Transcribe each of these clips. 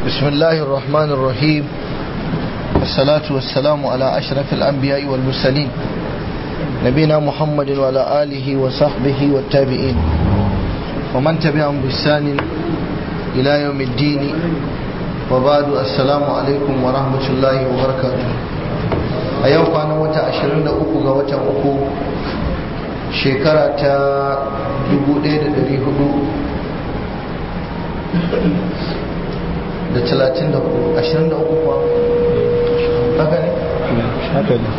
بسم الله الرحمن الرحيم والصلاة والسلام على أشرف الأنبياء والمرسلين نبينا محمد وعلى آله وصحبه والتابعين ومن تبعهم بإحسان إلى يوم الدين وبعد السلام عليكم ورحمة الله وبركاته أيوة أنا وتا أشرين أكو وتا أكو شكرة دبو دير دري هدو da talatin da ashirin da uku kuwa haka ne? haka ne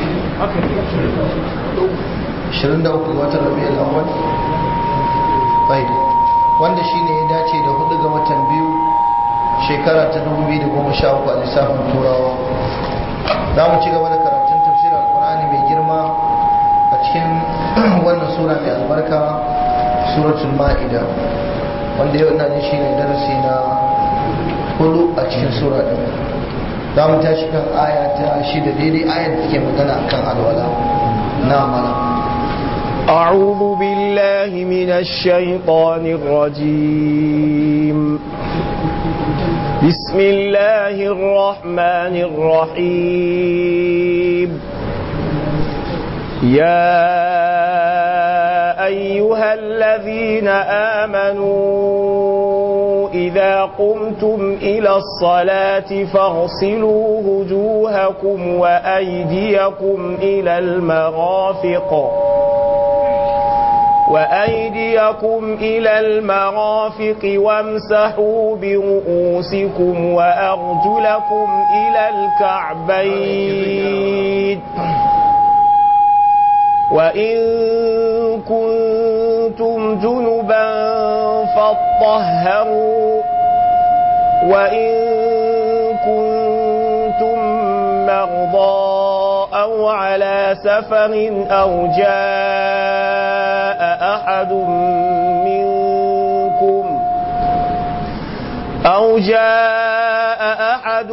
ashirin da uku watan rabi al'awwal bai wanda shi ne ya dace da hudu ga watan biyu shekara ta dubu biyu da goma sha uku a lissafin turawa za mu ci gaba da karatun tafsirin alkur'ani mai girma a cikin wannan sura mai albarka suratul ma'ida wanda yau ina jin shi ne darasi na hudu a cikin sura ɗin za mu tashi kan aya ta shida daidai ayar da take magana akan alwala na mana أعوذ بالله من الشيطان الرجيم بسم الله الرحمن الرحيم يا أيها الذين آمنوا إذا قمتم إلى الصلاة فاغسلوا وجوهكم وأيديكم إلى المرافق وأيديكم إلى المرافق وامسحوا برؤوسكم وأرجلكم إلى الكعبين وإن كنتم جنبا فاطهروا وإن كنتم مرضى أو على سفر أو جاء أحد منكم أو جاء أحد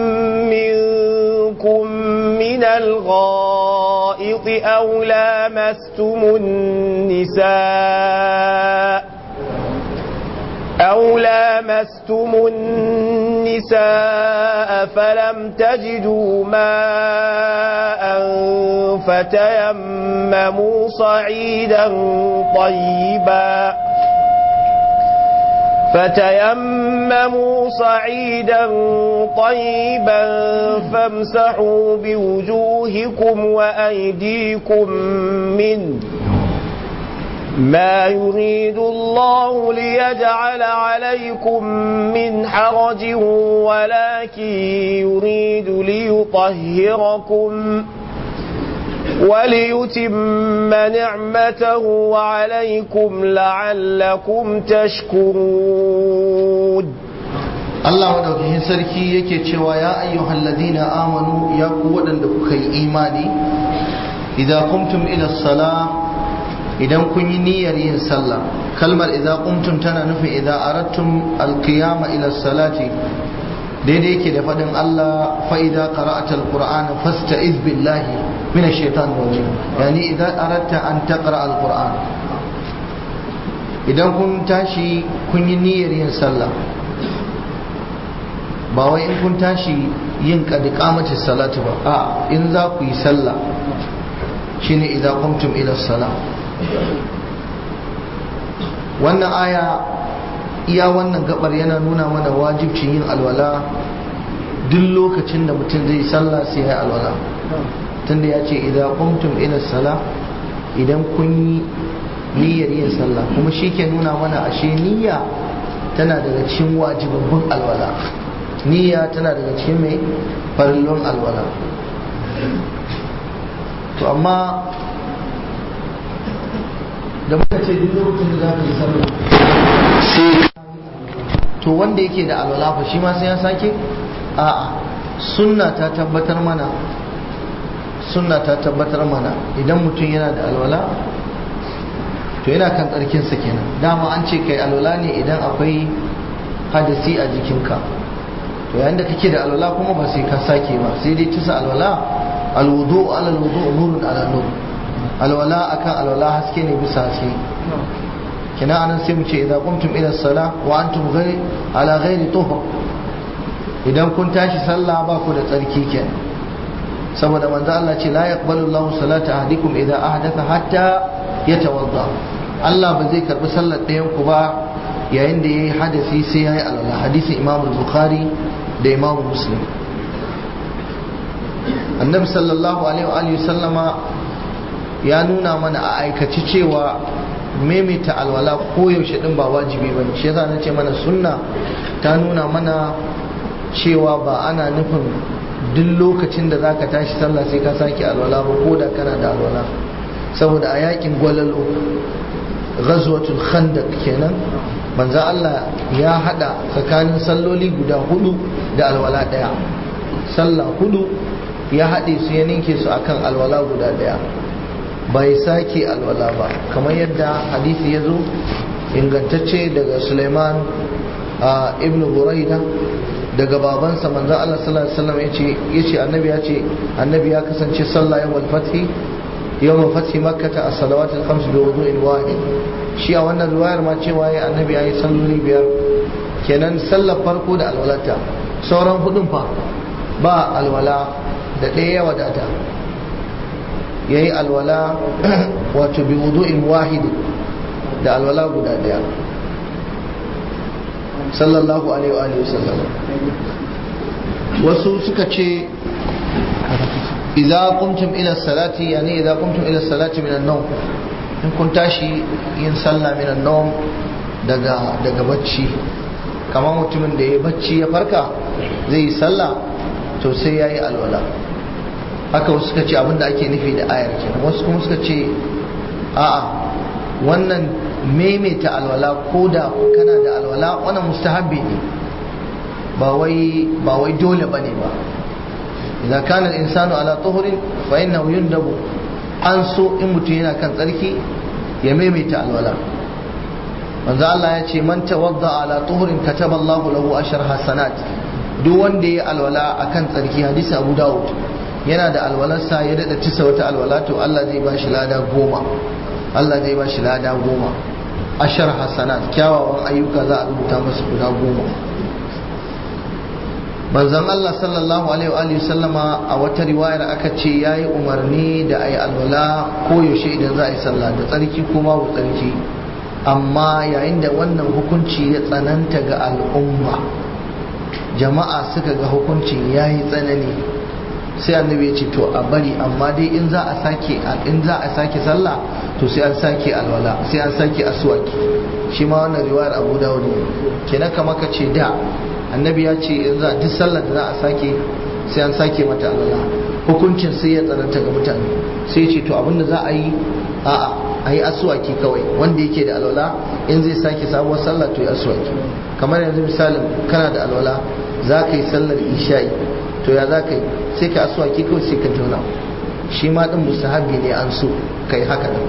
منكم من الغائط أو لامستم النساء أو لامستم النساء فلم تجدوا ماء فتيمموا صعيدا طيبا فتيمموا صعيدا طيبا فامسحوا بوجوهكم وأيديكم منه ما يريد الله ليجعل عليكم من حرج ولكن يريد ليطهركم وليتم نعمته عليكم لعلكم تشكرون Allah madaukakin sarki yake cewa ya ayyuhal ladina amanu ya ku waɗanda kuka yi imani idza qumtum ila salah idan kun yi niyyar yin sallah kalmar idza qumtum tana nufin idza aradtum alqiyama ila salati daidai yake da faɗin Allah fa idza qara'ata alqur'ana fasta'iz billahi min ash-shaytan rajim yani idza aradta an taqra alqur'an idan kun tashi kun yi niyyar yin sallah ba wai in kun tashi yin qadiqamati salatu ba a in za ku yi sallah shine idza qumtum ila salah wannan aya iya wannan gabar yana nuna mana wajibcin yin alwala duk lokacin da mutum zai sallah sai ya alwala tunda ya ce idan qumtum ila sala idan kun yi niyyar yin sallah kuma shi ke nuna mana ashe niyya tana daga cikin wajibabbin alwala niyya tana daga cikin mai farillon alwala to amma da muka ce duk lokacin da za ka yi sallah sai to wanda yake da alwala fa shi ma sai ya sake a'a sunna ta tabbatar mana sunna ta tabbatar mana idan mutum yana da alwala to yana kan tsarkinsa kenan dama an ce kai alwala ne idan akwai hadasi a jikinka to yayin da kake da alwala kuma ba sai ka sake ba sai dai tusa alwala alwudu ala alwudu nurun ala nur alwala akan alwala haske ne bisa haske kina anan sai mu ce idza qumtum ila sala wa antum ghayr ala ghairi tuhur idan kun tashi sallah ba ku da tsarki kenan saboda manzo Allah ce la yaqbalu Allahu salata ahadikum idza ahdatha hatta yatawadda Allah ba zai karbi sallar ɗayan ku ba yayin da yayi hadasi sai yayi alwala hadisin Imam Bukhari da Imam Muslim Annabi sallallahu alaihi wa alihi sallama ya nuna mana a aikaci cewa maimaita alwala koyaushe din ba wajibi bane shi yasa nace mana sunna ta nuna mana cewa ba ana nufin duk lokacin da zaka tashi sallah sai ka sake alwala ba ko da kana da alwala saboda a yakin gwalalo ghazwatul khandaq kenan manzo Allah ya hada tsakanin salloli guda hudu da alwala daya sallah hudu ya haɗe su ya ninke su akan alwala guda daya bai sake alwala ba kamar yadda hadisi ya zo ingantacce daga Suleiman ibn Buraida daga babansa manzo Allah sallallahu alaihi wasallam yace yace annabi ya ce annabi ya kasance sallah yawmal fathi yawmal fathi makkah as-salawat al-khams bi wudu'in wahid shi a wannan riwayar ma cewa ya annabi yayi salloli biyar kenan sallar farko da alwalata sauran hudun fa ba alwala da ɗaya ya wadata yayi alwala wato bi wudu'in wahid da alwala guda daya sallallahu alaihi wa alihi wasallam wasu suka ce idza qumtum ila salati yani idza qumtum ila salati min an-nawm in kun tashi yin sallah min an-nawm daga daga bacci kamar mutumin da ya bacci ya farka zai yi sallah to sai yayi alwala haka wasu suka ce abinda ake nufi da ayar kenan wasu kuma suka ce a'a wannan maimaita alwala ko da kana da alwala wannan mustahabbi ne ba wai ba wai dole bane ba idza kana al-insanu ala tuhurin fa innahu yundabu an so in mutum yana kan tsarki ya maimaita alwala manzo Allah ya ce man tawadda ala tuhurin kataba Allah lahu ashar hasanat duk wanda ya alwala akan tsarki hadisi Abu Dawud yana da alwalarsa ya dada tisa wata alwala to Allah zai ba shi lada goma Allah zai ba shi lada goma ashar hasanat kyawawan ayyuka za a rubuta masa guda goma manzon Allah sallallahu alaihi wa sallama a wata riwayar aka ce yayi umarni da ayi alwala ko yaushe idan za a yi sallah da tsarki ko babu tsarki amma yayin da wannan hukunci ya tsananta ga al'umma jama'a suka ga hukuncin yayi tsanani sai annabi ya ce to a bari amma dai in za a sake in za a sake sallah to sai an sake alwala sai an sake aswaki shi ma wannan riwayar Abu Dawud ne kenan kamar ka ce da annabi ya ce in za duk sallar da za a sake sai an sake mata alwala hukuncin sai ya tsananta ga mutane sai ce to abinda za a yi a'a a yi aswaki kawai wanda yake da alwala in zai sake sabuwar sallah to ya aswaki kamar yanzu misalin kana da alwala za ka yi sallar isha'i to ya za ka yi sai ka aswaki kawai sai ka jona shi ma din mustahabi ne an so kai haka din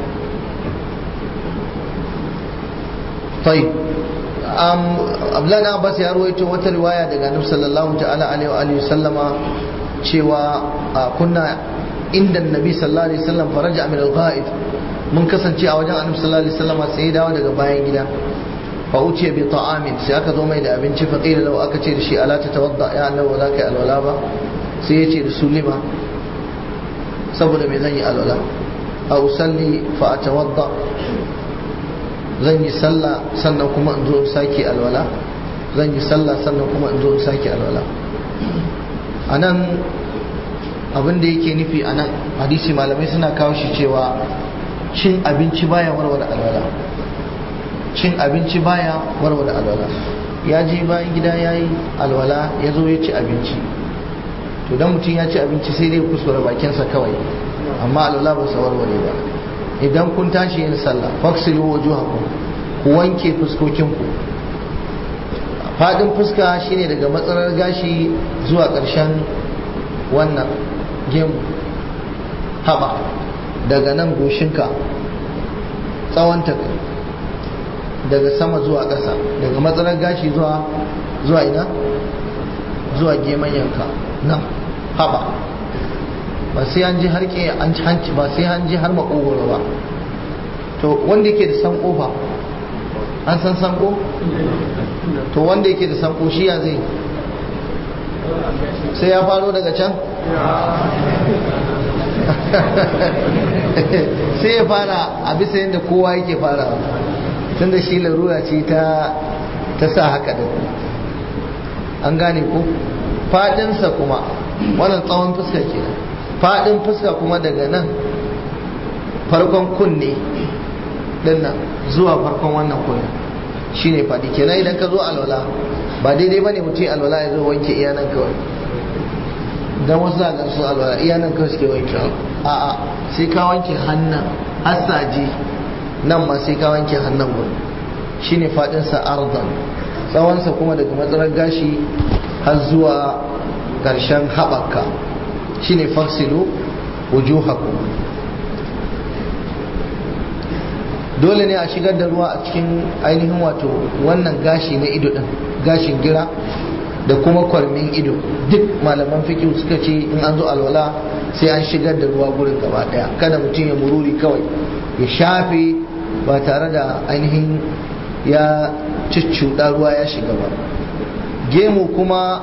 طيب um, Abdullahi Abbas ya ruwaito wata riwaya daga Annabi sallallahu ta'ala alaihi wa alihi sallama cewa kunna inda Nabi sallallahu alaihi wasallam faraja min al-ghaib mun kasance a wajen Annabi sallallahu alaihi wasallama sai ya dawo daga bayan gida fa uciya bi ta'amin sai aka zo mai da abinci fa qila lahu aka ce da shi ala tatawadda ya annabi za ka yi alwala ba sai ya ce da su lima saboda me zan yi alwala a usalli fa atawadda zan yi sallah sannan kuma in zo in sake alwala zan yi sallah sannan kuma in zo in sake alwala a nan abin da yake nufi a nan hadisi malamai suna kawo shi cewa cin abinci baya warware alwala cin abinci baya warware alwala ya je bayan gida ya yi alwala ya zo ya ci abinci to dan mutum ya ci abinci sai dai kuskure bakinsa kawai amma alwala ba sa warware ba idan kun tashi yin sallah faksilu wujuhakum ku wanke fuskokinku fadin fuska shine daga matsalar gashi zuwa ƙarshen wannan gemu haba daga nan goshinka tsawonta daga sama zuwa ƙasa daga matsalar gashi zuwa zuwa ina zuwa gemanyanka nan haba ba sai an ji har ke an hanci ba sai an ji har makogoro ba to wanda yake da sanko fa an san sanko to wanda yake da sanko shi ya zai sai ya faro daga can sai ya fara a bisa yadda kowa yake fara tunda shi larura ce ta ta sa haka da an gane ko fadinsa kuma wannan tsawon fuska ke fadin fuska kuma daga nan farkon kunne dinnan zuwa farkon wannan kunne shine fadi kenan idan ka zo alwala ba daidai bane mutum alwala ya zo wanke iyanan kawai dan wasu za su alwala iyanan kawai suke wanke a'a sai ka wanke hannun hassaji nan ma sai ka wanke hannun gudu shine fadinsa arzan tsawonsa kuma daga matsalar gashi har zuwa ƙarshen haɓaka shine faksilu wujuhakum dole ne a shigar da ruwa a cikin ainihin wato wannan gashi na ido din gashin gira da kuma kwarmin ido duk malaman fikihu suka ce in an zo alwala sai an shigar da ruwa gurin gaba daya kada mutum ya mururi kawai ya shafe ba tare da ainihin ya cuccuɗa ruwa ya shiga ba gemu kuma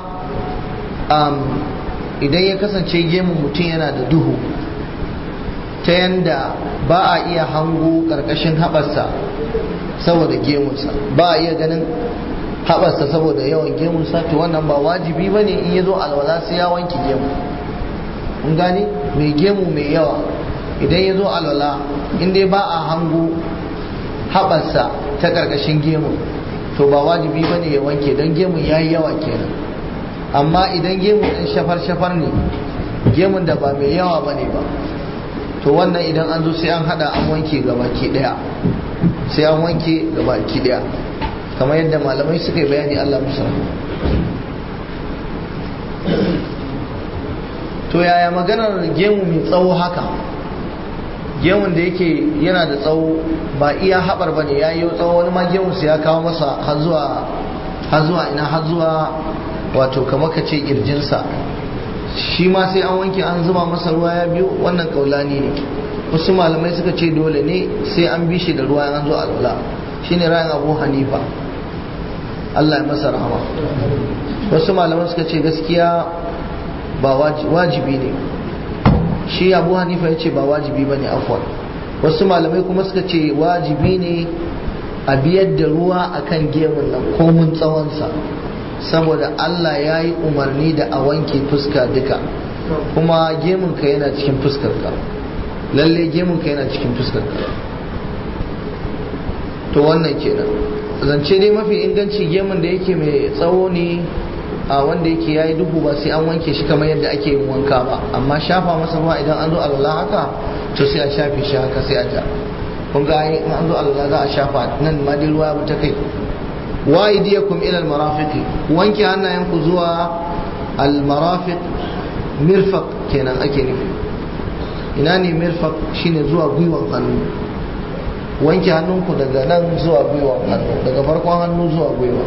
idan ya kasance gemun mutum yana da duhu ta yanda ba a iya hango ƙarƙashin haɓarsa saboda gemunsa ba a iya ganin haɓarsa saboda yawan gemunsa to wannan ba wajibi ba ne in ya zo alwala sai ya wanke gemu kun gane mai gemu mai yawa idan ya zo alwala in dai ba a hango haɓarsa ta ƙarƙashin gemu to ba wajibi ba ne ya wanke don gemun ya yi yawa kenan amma idan gemun ɗin shafar-shafar ne gemun da ba mai yawa ba ne ba to wannan idan an zo sai an hada an wanke gabaki daya sai an wanke gabaki daya kamar yadda malamai suka yi bayani Allah musa to yaya maganar gemu mai tsawo haka gemun da yake yana da tsawo ba iya haɓar ba ne ya yi tsawo wani ma gemunsa ya kawo masa har zuwa ina har zuwa wato kamar ka ce ƙirjinsa shi ma sai an wanke an zuba masa ruwa ya biyu wannan kaulani ne wasu malamai suka ce dole ne sai an bi shi da ruwa an zo alwala shine ra'ayin abu hanifa Allah ya masa rahama wasu malamai suka ce gaskiya ba wajibi ne shi abu hanifa ya ce ba wajibi ba ne afwan wasu malamai kuma suka ce wajibi ne a biyar da ruwa akan gemun nan komun tsawonsa saboda Allah ya yi umarni da a wanke fuska duka kuma gemunka yana cikin fuskarka lalle gemunka yana cikin fuskarka to wannan kenan zance dai mafi inganci gemun da yake mai tsawo ne a wanda yake yayi duhu ba sai an wanke shi kamar yadda ake yin wanka ba amma shafa masa ruwa idan an zo alwala haka to sai a shafe shi haka sai a ja kun ga in an zo alwala za a shafa nan ma dai ruwa ta kai wa aydiyakum ila almarafiq wanke hannayenku zuwa almarafiq mirfaq kenan ake nufi ina ne mirfaq shine zuwa gwiwan hannu wanke hannunku daga nan zuwa gwiwan hannu daga farkon hannu zuwa gwiwa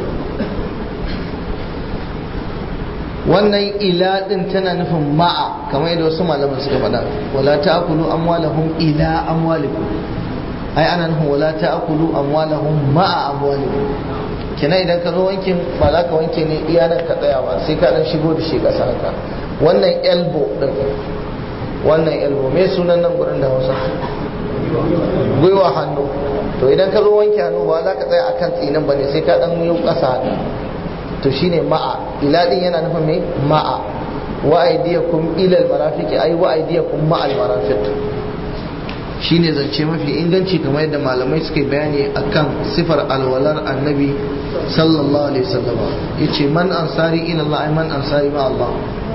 wannan ila din tana nufin ma'a kamar yadda wasu malaman suka faɗa wala ta'kulu amwalahum ila amwalikum ai ana nufin wala ta'kulu amwalahum ma'a amwalikum kina idan ka zo wankin ba za ka wanke ne iya nan ka tsaya ba sai ka dan shigo da shi ƙasa haka wannan elbow din wannan elbow me sunan nan gurin da Hausa gwiwa hannu to idan ka zo wanke hannu ba za ka tsaya akan tsinin ba ne sai ka dan yi ƙasa haka to shine ma'a ila din yana nufin me ma'a wa aydiyakum ila al-marafiqi ay wa aydiyakum ma'a al-marafiq shine zance mafi inganci kamar yadda malamai suka bayani akan sifar alwalar annabi sallallahu alaihi wasallam yace man ansari ila Allah ay man ansari ma Allah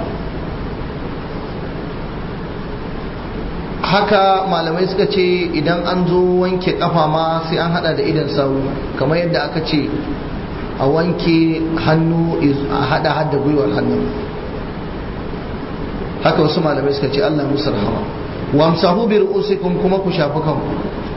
haka malamai suka ce idan an zo wanke kafa ma sai an hada da idan sawu kamar yadda aka ce a wanke hannu a hada hada gwiwar hannu haka wasu malamai suka ce Allah musu rahama wamsahu bi ru'usikum kuma ku shafi kanku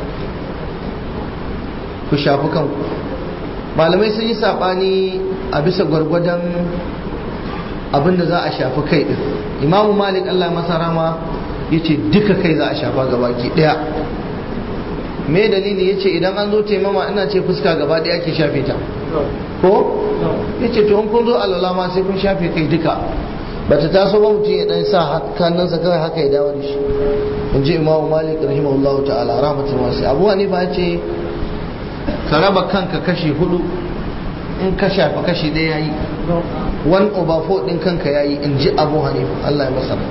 ku shafi kanku malamai sun yi sabani a bisa gwargwadon abinda za a shafi kai din imamu malik Allah masa rama yace duka kai za a shafa gabaki daya me dalili yace idan an zo taimama ina ce fuska gaba daya ke shafe ta ko ya ce to in kun zo alwala ma sai kun shafe kai duka bata taso ba mutum ya dan sa hannunsa kawai haka ya dawo da shi in ji imamu malik rahimahullah ta'ala rahmatul wasi abu hanifa ya ce ka raba kanka kashi hudu in ka shafa kashi ɗaya yayi one over four din kanka yayi in ji abu hanifa Allah ya masa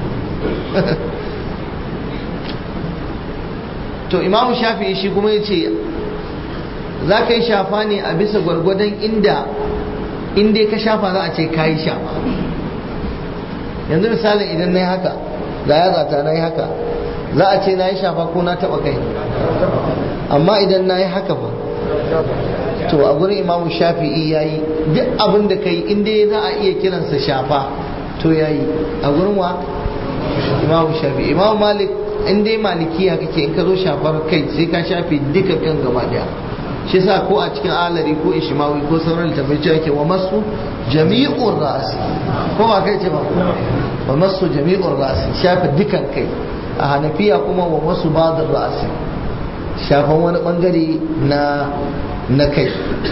to imamu shafi'i shi kuma ya ce za ka yi shafa ne a bisa gwargwadon inda inda ka shafa za a ce ka yi shafa yanzu misalin idan na yi haka ga yatsata na yi haka za a ce na yi shafa ko na taba kai amma idan na yi haka ba to a gurin imamu shafi'i ya yi duk abin da ka yi inda za a iya kiransa shafa to ya yi a gurin wa imamu shafi'i imamu malik in dai malikiya kake in ka zo shafar kai sai ka shafe duka kan gaba daya shi sa ko a cikin alari ko ishimawi ko sauran littafai ce ake wa masu jami'ur ra'asi ko ba kai ce ba wa masu jami'ur ra'asi shafe dukan kai a hanafiya kuma wa masu badar ra'asi shafan wani bangare na na kai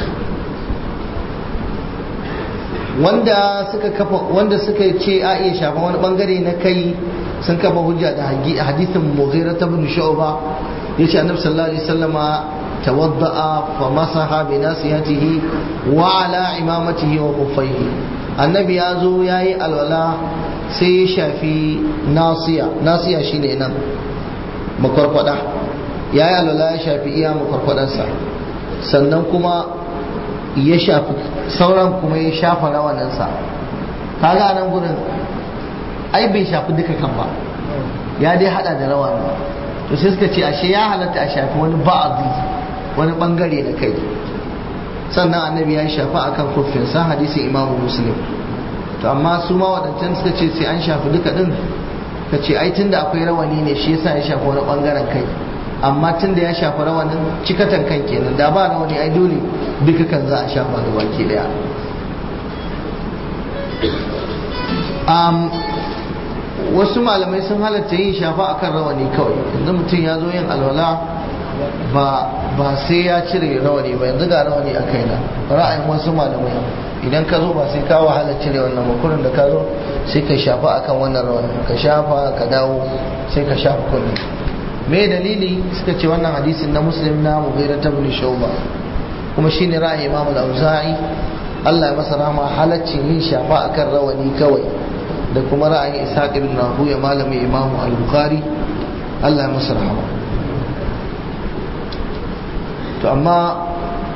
wanda suka kafa wanda suka ce a iya shafan wani bangare na kai sun kafa hujja da hadithin mughira ibn shu'ba yace annabi sallallahu alaihi wasallama tawadda'a fa masaha bi nasiyatihi wa ala imamatihi wa kuffaihi annabi ya zo yayi alwala sai ya shafi nasiya nasiya shine nan makwarkwada yayi alwala ya shafi iya makwarkwadansa sannan kuma ya shafi sauran kuma ya shafa rawaninsa kaga nan gurin ai bai shafi duka kan ba ya dai hada da rawani to sai suka ce ashe ya halatta a shafi wani ba'adi wani bangare da kai sannan annabi ya shafa akan kuffinsa hadisin imamu muslim to amma su ma waɗancan suka ce sai an shafi duka din ka ce ai tunda akwai rawani ne shi yasa ya shafi wani bangaren kai amma tunda ya shafi rawanin cikatan kan kenan da ba rawani ai dole duka kan za a shafa da baki daya wasu malamai sun halatta yin shafa akan rawani kawai yanzu mutum ya zo yin alwala ba ba sai ya cire rawani ba yanzu ga rawani a kaina ra'ayin wasu malamai idan ka zo ba sai ka wahala cire wannan makurin da ka zo sai ka shafa akan wannan rawani ka shafa ka dawo sai ka shafa kullu me dalili suka ce wannan hadisin na muslim na mughira ta bin shauba kuma shine ra'ayin imam al-auza'i Allah ya masa rahama halaccin yin shafa akan rawani kawai da kuma ra'ayin ishaq ibn rahuya malamin imam al-bukhari Allah ya masa rahama to amma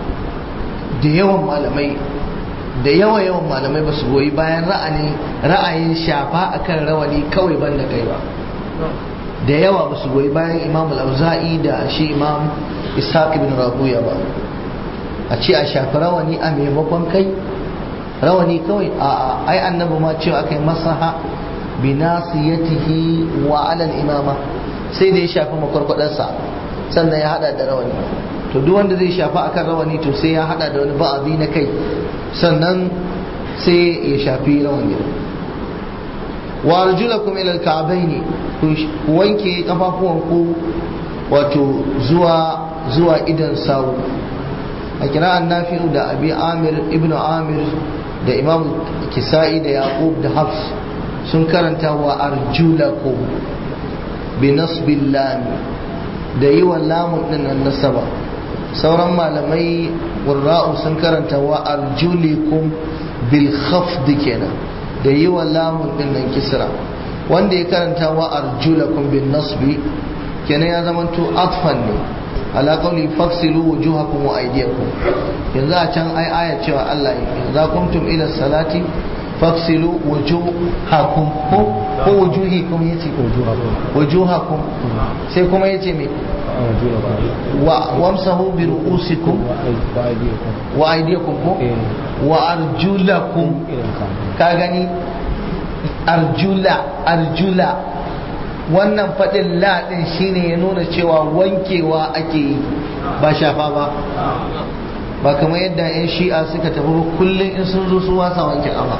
da yawan malamai da yawa yawan malamai ba su goyi bayan ra'ayin shafa akan rawani kawai ban da kai ba da yawa ba su goyi bayan imam al-auza'i da shi imam ishaq ibn rahuya ba a ce a shafi rawani a maimakon kai rawani kawai a ai annabi ma cewa aka yi masaha bi nasiyatihi wa alal imama sai da ya shafi makwarkwadarsa sannan ya hada da rawani to duk wanda zai shafa akan rawani to sai ya hada da wani ba'azi na kai sannan sai ya shafi rawani wa arjulakum ila alka'baini ku wanke kafafuwanku wato zuwa zuwa idan sawu a kira'an nafi'u da abi amir ibnu amir da imam kisa'i da yaqub da hafs sun karanta wa arjulakum bi nasbil lam da yi wa lamun din nan nasaba sauran malamai qurra'u sun karanta wa arjulikum bil khafd kenan da yi wa lamun din nan kisra wanda ya karanta wa arjulakum bin nasbi kenan ya zamanto atfan ne ala qawli faksilu wujuhakum wa aydiyakum yanzu a can ai aya cewa Allah idza kuntum ila salati faksilu wujuhakum ko ko wujuhikum yace wujuhakum sai kuma yace me wa wamsahu bi ru'usikum wa aydiyakum ko wa arjulakum ka gani arjula arjula wannan faɗin laɗin shine ya nuna cewa wankewa ake yi ba shafa ba ba kamar yadda 'yan shi'a suka tafi kullum in sun zo su wasa wanke ƙafa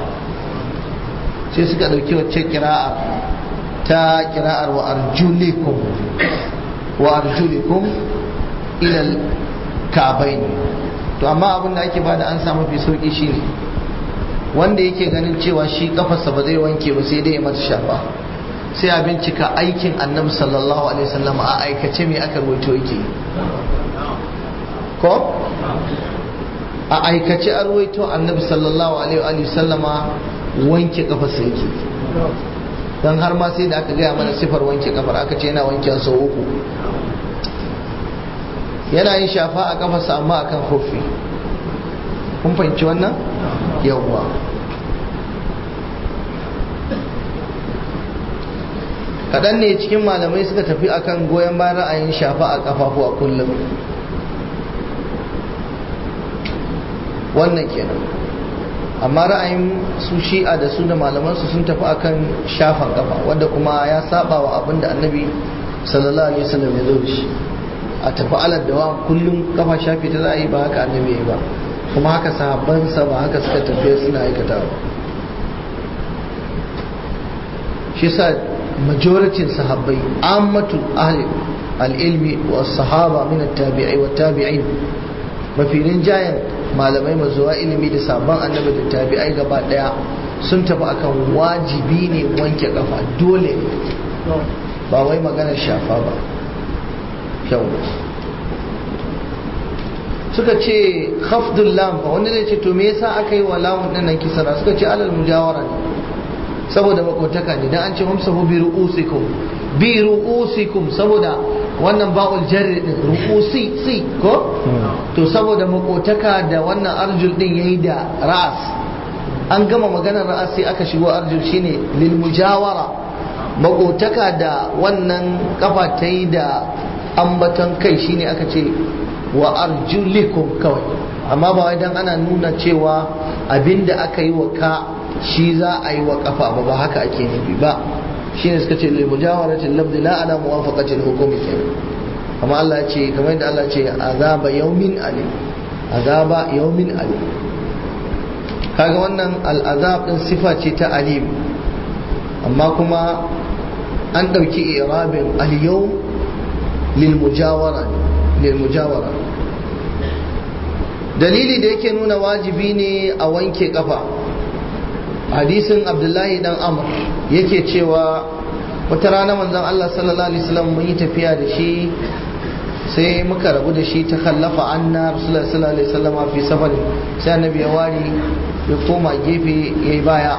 sai suka ɗauki wacce kira'a ta kira'ar wa arjulikum wa arjulikum ilal ka'bayn to amma abin da ake bada an sa mafi sauki shine wanda yake ganin cewa shi kafarsa ba zai wanke ba sai dai ya mata shafa sai a bincika aikin annabi sallallahu alaihi wasallam a aikace me aka rawaito yake ko a aikace a rawaito annabi sallallahu alaihi wasallama wanke kafarsa yake don har ma sai da aka gaya mana sifar wanke kafar aka ce yana wanke sau uku yana yin shafa a kafarsa amma akan kofi kun fahimci wannan yawwa kaɗan ne cikin malamai suka tafi akan goyon bayan ra'ayin shafa a kafafu a kullum wannan kenan amma ra'ayin su shi'a da su da malamansu sun tafi akan shafan kafa wanda kuma ya saba wa abin da annabi sallallahu alaihi wasallam ya zo da shi a tafi alad da kullum kafa shafi ta za a yi ba haka annabi ya ba kuma haka sahabbansa ba haka suka tafiya suna aikata ba shi sa majoritin sahabbai ammatu ahli al-ilmi wa sahaba min at-tabi'i wa tabi'in mafi rinjayen malamai mazuwa ilimi da sabon annabi da tabi'ai gaba daya sun tafi akan wajibi ne wanke kafa dole ba wai maganar shafa ba kyau suka ce khafdul lam fa wanda zai ce to me yasa aka yi wa lamun din nan kisara suka ce alal mujawara ne saboda makotaka ne dan an ce humsahu bi ru'usikum bi ru'usikum saboda wannan ba'ul jarri din ru'usi si ko to saboda makotaka da wannan arjul din yayi da ra'as an gama maganar ra'as sai aka shigo arjul shine lil mujawara makotaka da wannan kafa ta yi da ambaton kai shine aka ce wa arjulikum kawai amma ba wai dan ana nuna cewa abinda aka yi wa ka shi za a yi wa kafa ba ba haka ake nufi ba shine suka ce lil mujawarati lafzi la ala muwafaqati al hukumi kenan amma Allah ya ce kamar yadda Allah ya ce azaba yawmin alim azaba yawmin alim kaga wannan al azab din sifa ce ta alim amma kuma an dauki irabin al yawm lil mujawara lil mujawara dalili da yake nuna wajibi ne a wanke kafa hadisin abdullahi dan amr yake cewa wata rana manzon Allah sallallahu alaihi wasallam mun yi tafiya da shi sai muka rabu da shi ta kallafa anna rasulullahi sallallahu alaihi wasallam fi safari sai annabi ya wari ya koma gefe yayi baya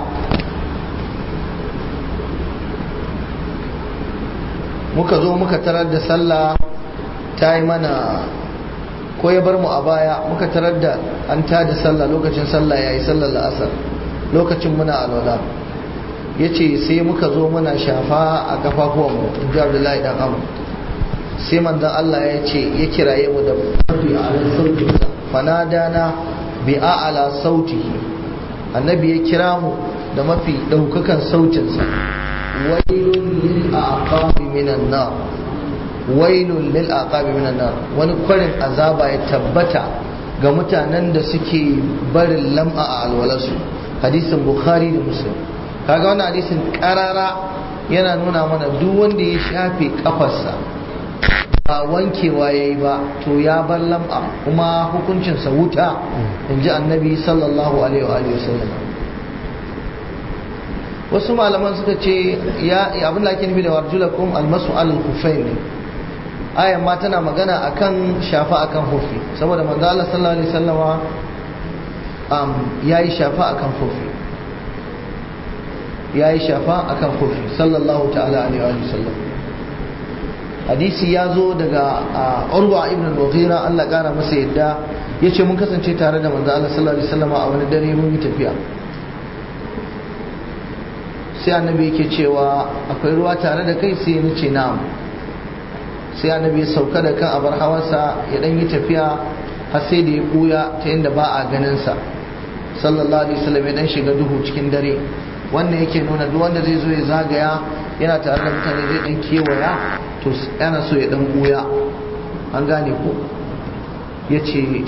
muka zo muka tarar da sallah ta yi mana ko ya bar mu a baya muka tarar da an ta da sallah lokacin sallah ya yi sallar la'asar lokacin muna alwala ya ce sai muka zo muna shafa a kafafuwanmu in ji abdullahi dan amu sai manzan Allah ya ce ya kiraye mu da mafi ala sautinsa fanadana bi a'ala sautihi annabi ya kira mu da mafi ɗaukakan sautinsa wailun lil aqabi minan nar wailun lil aqabi minan nar wani kwarin azaba ya tabbata ga mutanen da suke barin lam'a a alwalarsu hadisin bukhari da muslim kaga wannan hadisin karara yana nuna mana duk wanda ya shafe kafarsa ba wankewa ya yi ba to ya bar lam'a kuma hukuncinsa wuta in ji annabi sallallahu alaihi wa sallam wasu malaman suka ce ya abin da ake nufi da warjulakum almasu alal kufain ne ayan ma tana magana akan shafa akan hufi saboda manzo Allah sallallahu alaihi wasallama um, yayi shafa akan hufi yayi shafa akan hufi sallallahu ta'ala alaihi wa sallam hadisi ya zo daga urwa ibn al-mughira Allah kara masa yadda yace mun kasance tare da manzo Allah sallallahu alaihi wasallama a wani dare mun yi tafiya sai annabi yake cewa akwai ruwa tare da kai sai ni ce na'am sai annabi ya sauka da kan abar hawarsa ya dan yi tafiya har sai da ya buya ta inda ba a ganin sa sallallahu alaihi wasallam ya dan shiga duhu cikin dare wannan yake nuna duk wanda zai zo ya zagaya yana tare da mutane zai dan kewaya to yana so ya dan buya an gane ko yace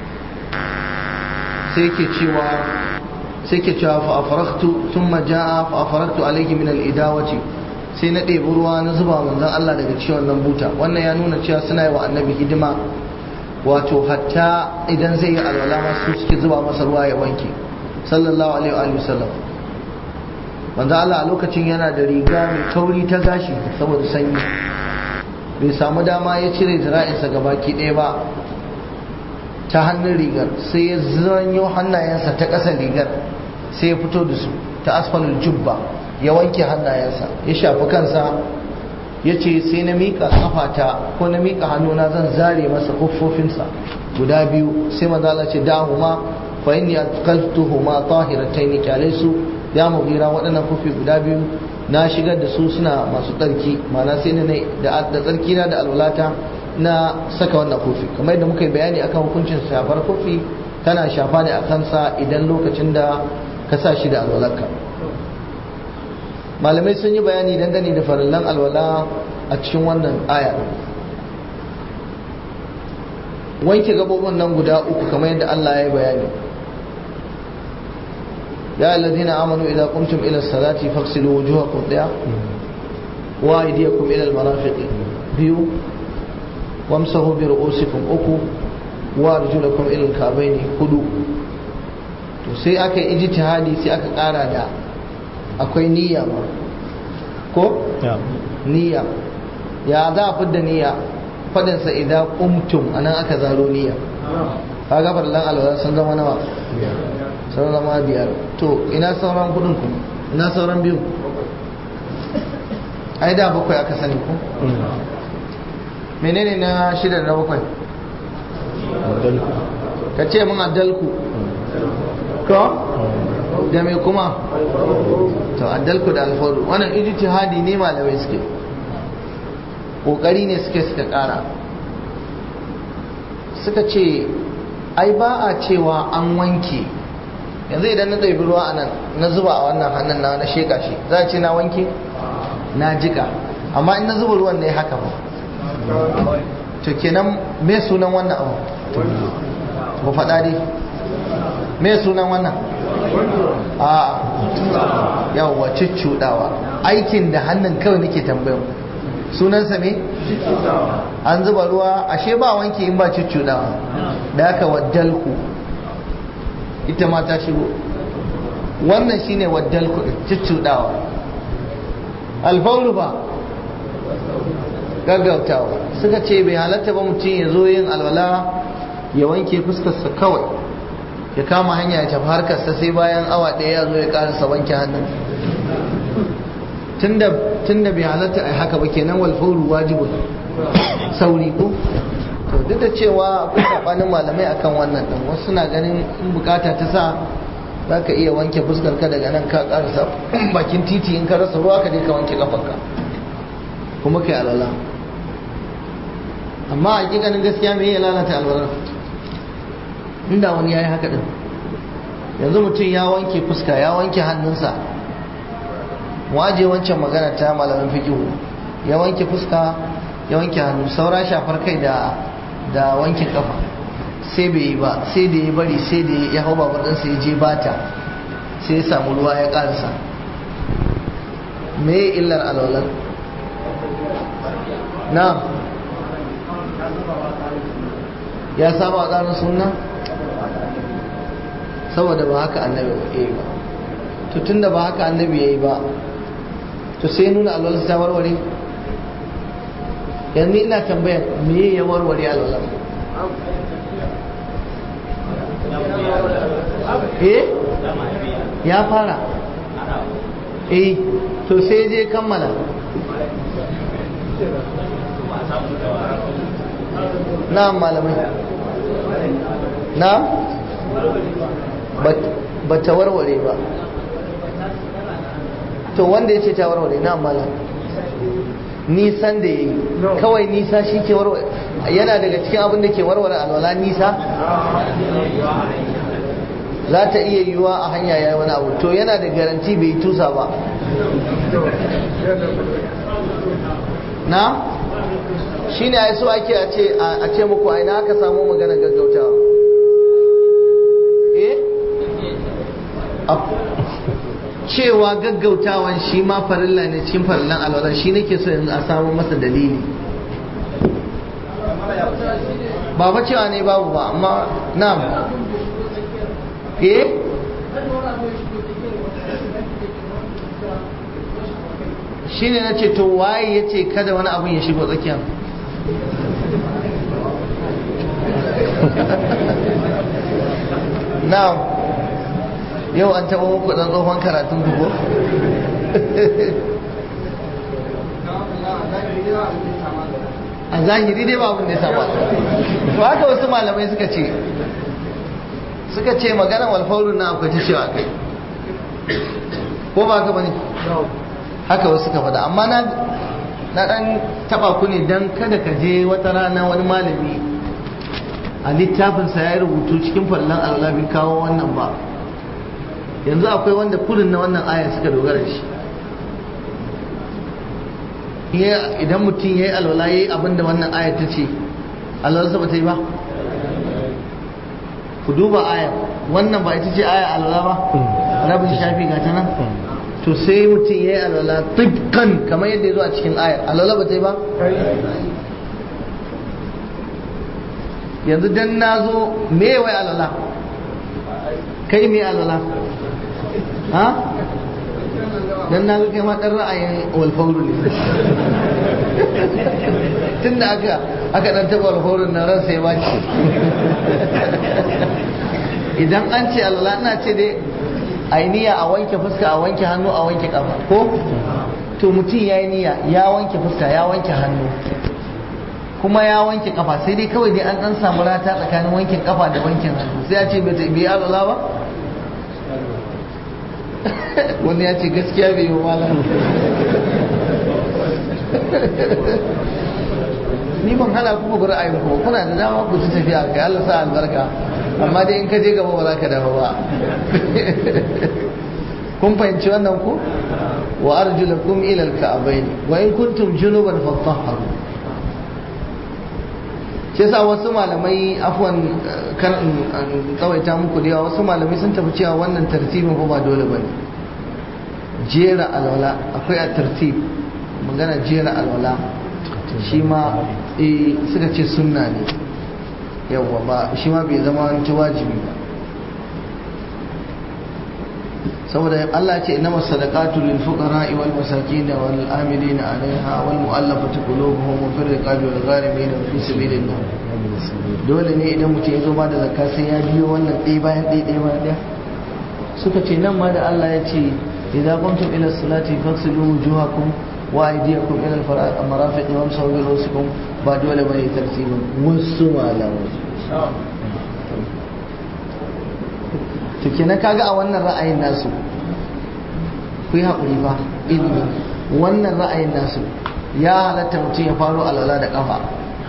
sai yake cewa sai ke cewa fa afaraktu thumma jaa fa afaraktu alayhi min al-idawati sai na ɗebi ruwa na zuba manzon Allah daga ciwon nan buta wannan ya nuna cewa suna yi wa annabi hidima wato hatta idan zai yi alwala masu suke zuba masa ruwa ya wanke sallallahu alaihi wa sallam manzo Allah a lokacin yana da riga mai kauri ta gashi saboda sanyi bai samu dama ya cire zira'insa gabaki ɗaya ba ta hannun rigar sai ya zanyo hannayensa ta ƙasar rigar sai ya fito da su ta asfalul jubba ya wanke hannayensa ya shafi kansa ya ce sai na miƙa ƙafata ko na miƙa hannuna zan zare masa kuffofinsa guda biyu sai mazala ce dahuma fa inni atqaltuhuma tahiratayn kyale su ya mugira waɗannan kufi guda biyu na shigar da su suna masu tsarki ma'ana sai ne da tsarki na da alwalata na saka wannan kofi kamar yadda muka yi bayani akan hukuncin shafar kofi tana shafa ne a kansa idan lokacin da ka sa shi da alwalarka malamai sun yi bayani dangane da farallan alwala a cikin wannan aya wanke gabobin nan guda uku kamar yadda Allah ya yi bayani ya alladhina amanu idza qumtum ila salati faghsilu wujuhakum daya wa aydiyakum ila al-marafiq biyu wamsahu bi ru'usikum uku wa arjulakum ila al-ka'bayn hudu to sai aka yi ijtihadi sai aka kara da akwai niyya ma ko niyya ya za a fidda niyya fadin sa idan qumtum anan aka zaro niyya kaga farlan alwala sun zama nawa sun zama biyar to ina sauran kudin ku ina sauran biyu ai da bakwai aka sani ku menene na shida na bakwai ka ce mun addalku ko da mai kuma to addalku da alfaru wannan ijtihadi ne malamai suke kokari ne suke suka kara suka ce ai ba a cewa an wanke yanzu idan na ɗaibi ruwa a nan na zuba a wannan hannun na na sheka shi za a ce na wanke na jika amma in na zuba ruwan ne haka ba to kenan me sunan wannan abu ba faɗa dai me sunan wannan a yawwa cuccuɗawa aikin da hannun kawai nake tambayan sunansa me an zuba ruwa ashe ba wanke in ba cuccuɗawa da aka waddalku ita ma ta shigo wannan shine waddalku cuccuɗawa alfaulu ba gaggautawa suka ce bai halatta ba mutum ya zo yin alwala ya wanke fuskarsa kawai ya kama hanya ya tafi harkarsa sai bayan awa ɗaya ya zo ya karasa wanke hannun tunda bai halatta a haka ba kenan walfauru wajibun sauri ko to duk da cewa akwai sabanin malamai akan wannan din wasu suna ganin in bukata ta sa za ka iya wanke fuskar ka daga nan ka karasa bakin titi in ka rasa ruwa ka je ka wanke kafanka kuma kai alwala amma a hakikanin gaskiya me ya lalata alwala inda wani ya yi haka din yanzu mutum ya wanke fuska ya wanke hannunsa waje wancan magana ta malamin fikihu ya wanke fuska ya wanke hannu saura shafar kai da da wanke kafa sai bai yi ba sai da ya bari sai da ya hau babar ɗansa ya je bata sai ya samu ruwa ya ƙarsa me illar alwalar na ya saba a tsarin sunna saboda ba haka annabi ya yi ba to tun da ba haka annabi ya yi ba to sai nuna alwalar ta warware yanzu ina tambayar me ya warware alwalar eh ya fara eh to sai je kammala na malamai na ba ta warware ba to wanda ya ce ta warware na malam nisan da ya yi kawai nisa shi ke warware yana daga cikin abin da ke warware alwala nisa za ta iya yiwuwa a hanya ya yi wani abu to yana da garanti bai tusa ba na shi ne a so ake a ce muku aina aka samu magana gaggautawa eh cewa gaggautawan shi ma farilla ne cikin farillan alwala shi nake so yanzu a samu masa dalili ba ba cewa ne babu ba amma na'am eh shine na ce to waye ya ce kada wani abin ya shigo tsakiya na'am yau an taɓa muku ɗan tsohon karatun ku ko a zahiri dai ba abin da ya saba to haka wasu malamai suka ce suka ce maganar walfaurun na akwai ta cewa kai ko ba ka bane haka wasu suka faɗa amma na na dan taba ku ne dan kada ka je wata rana wani malami a littafinsa ya yi rubutu cikin fallon Allah bai kawo wannan ba yanzu akwai wanda kudin na wannan aya suka dogara shi idan mutum ya yi alwala ya yi abinda wannan aya ta ce alwalarsa ba ta yi ba ku duba aya wannan ba ita ce aya alwala ba rabin shafi ga ta nan to sai mutum ya yi alwala tibkan kamar yadda ya zo a cikin ayar alwala ba ta yi ba yanzu dan na zo me wai alwala kai me alwala ha dan na ga kai ma dan ra'ayin walfauru ne tun da aka aka dan taba walfaurun na ran sai baci idan an ce alwala ina ce dai ainiya a wanke fuska a wanke hannu a wanke kafa ko to mutum ya yi niyya ya wanke fuska ya wanke hannu kuma ya wanke kafa sai dai kawai dai an dan samu rata tsakanin wankin kafa da wankin hannu sai ya ce bai bai alwala ba wani ya ce gaskiya bai yi malam ni ban hana ku ku ra'ayin ku kuna da dama ku ci tafiya kai Allah sa albarka amma dai in ka je gaba ba za ka dawo ba kun fahimci wannan ku wa arjulakum ila al-ka'bayn wa in kuntum junuban fatahharu shi yasa wasu malamai afwan kar in tsawaita muku da yawa wasu malamai sun tafi cewa wannan tartibin ko ba dole bane jera alwala akwai a tartib magana jera alwala shi ma suka ce sunna ne yawwa ba shi ma bai zama wani wajibi ba saboda Allah ce inna masadaqatu lil fuqara wal masakin wal amilina alaiha wal mu'allafati qulubuhum wa fir riqabi wal gharimin wa fi sabilillah dole ne idan mutum ya zo ba da zakka sai ya biyo wannan ɗaya bayan ɗaya ɗaya bayan ɗaya suka ce nan ma da Allah ya ce idza qumtum ila salati faghsilu wujuhakum wa aydiyakum ila al marafiq wamsahu bi ru'usikum ba dole bane tartibin wasu malamai to kenan kaga a wannan ra'ayin nasu ku yi haƙuri fa ilimi wannan ra'ayin nasu ya halatta mutum ya faro alwala da ƙafa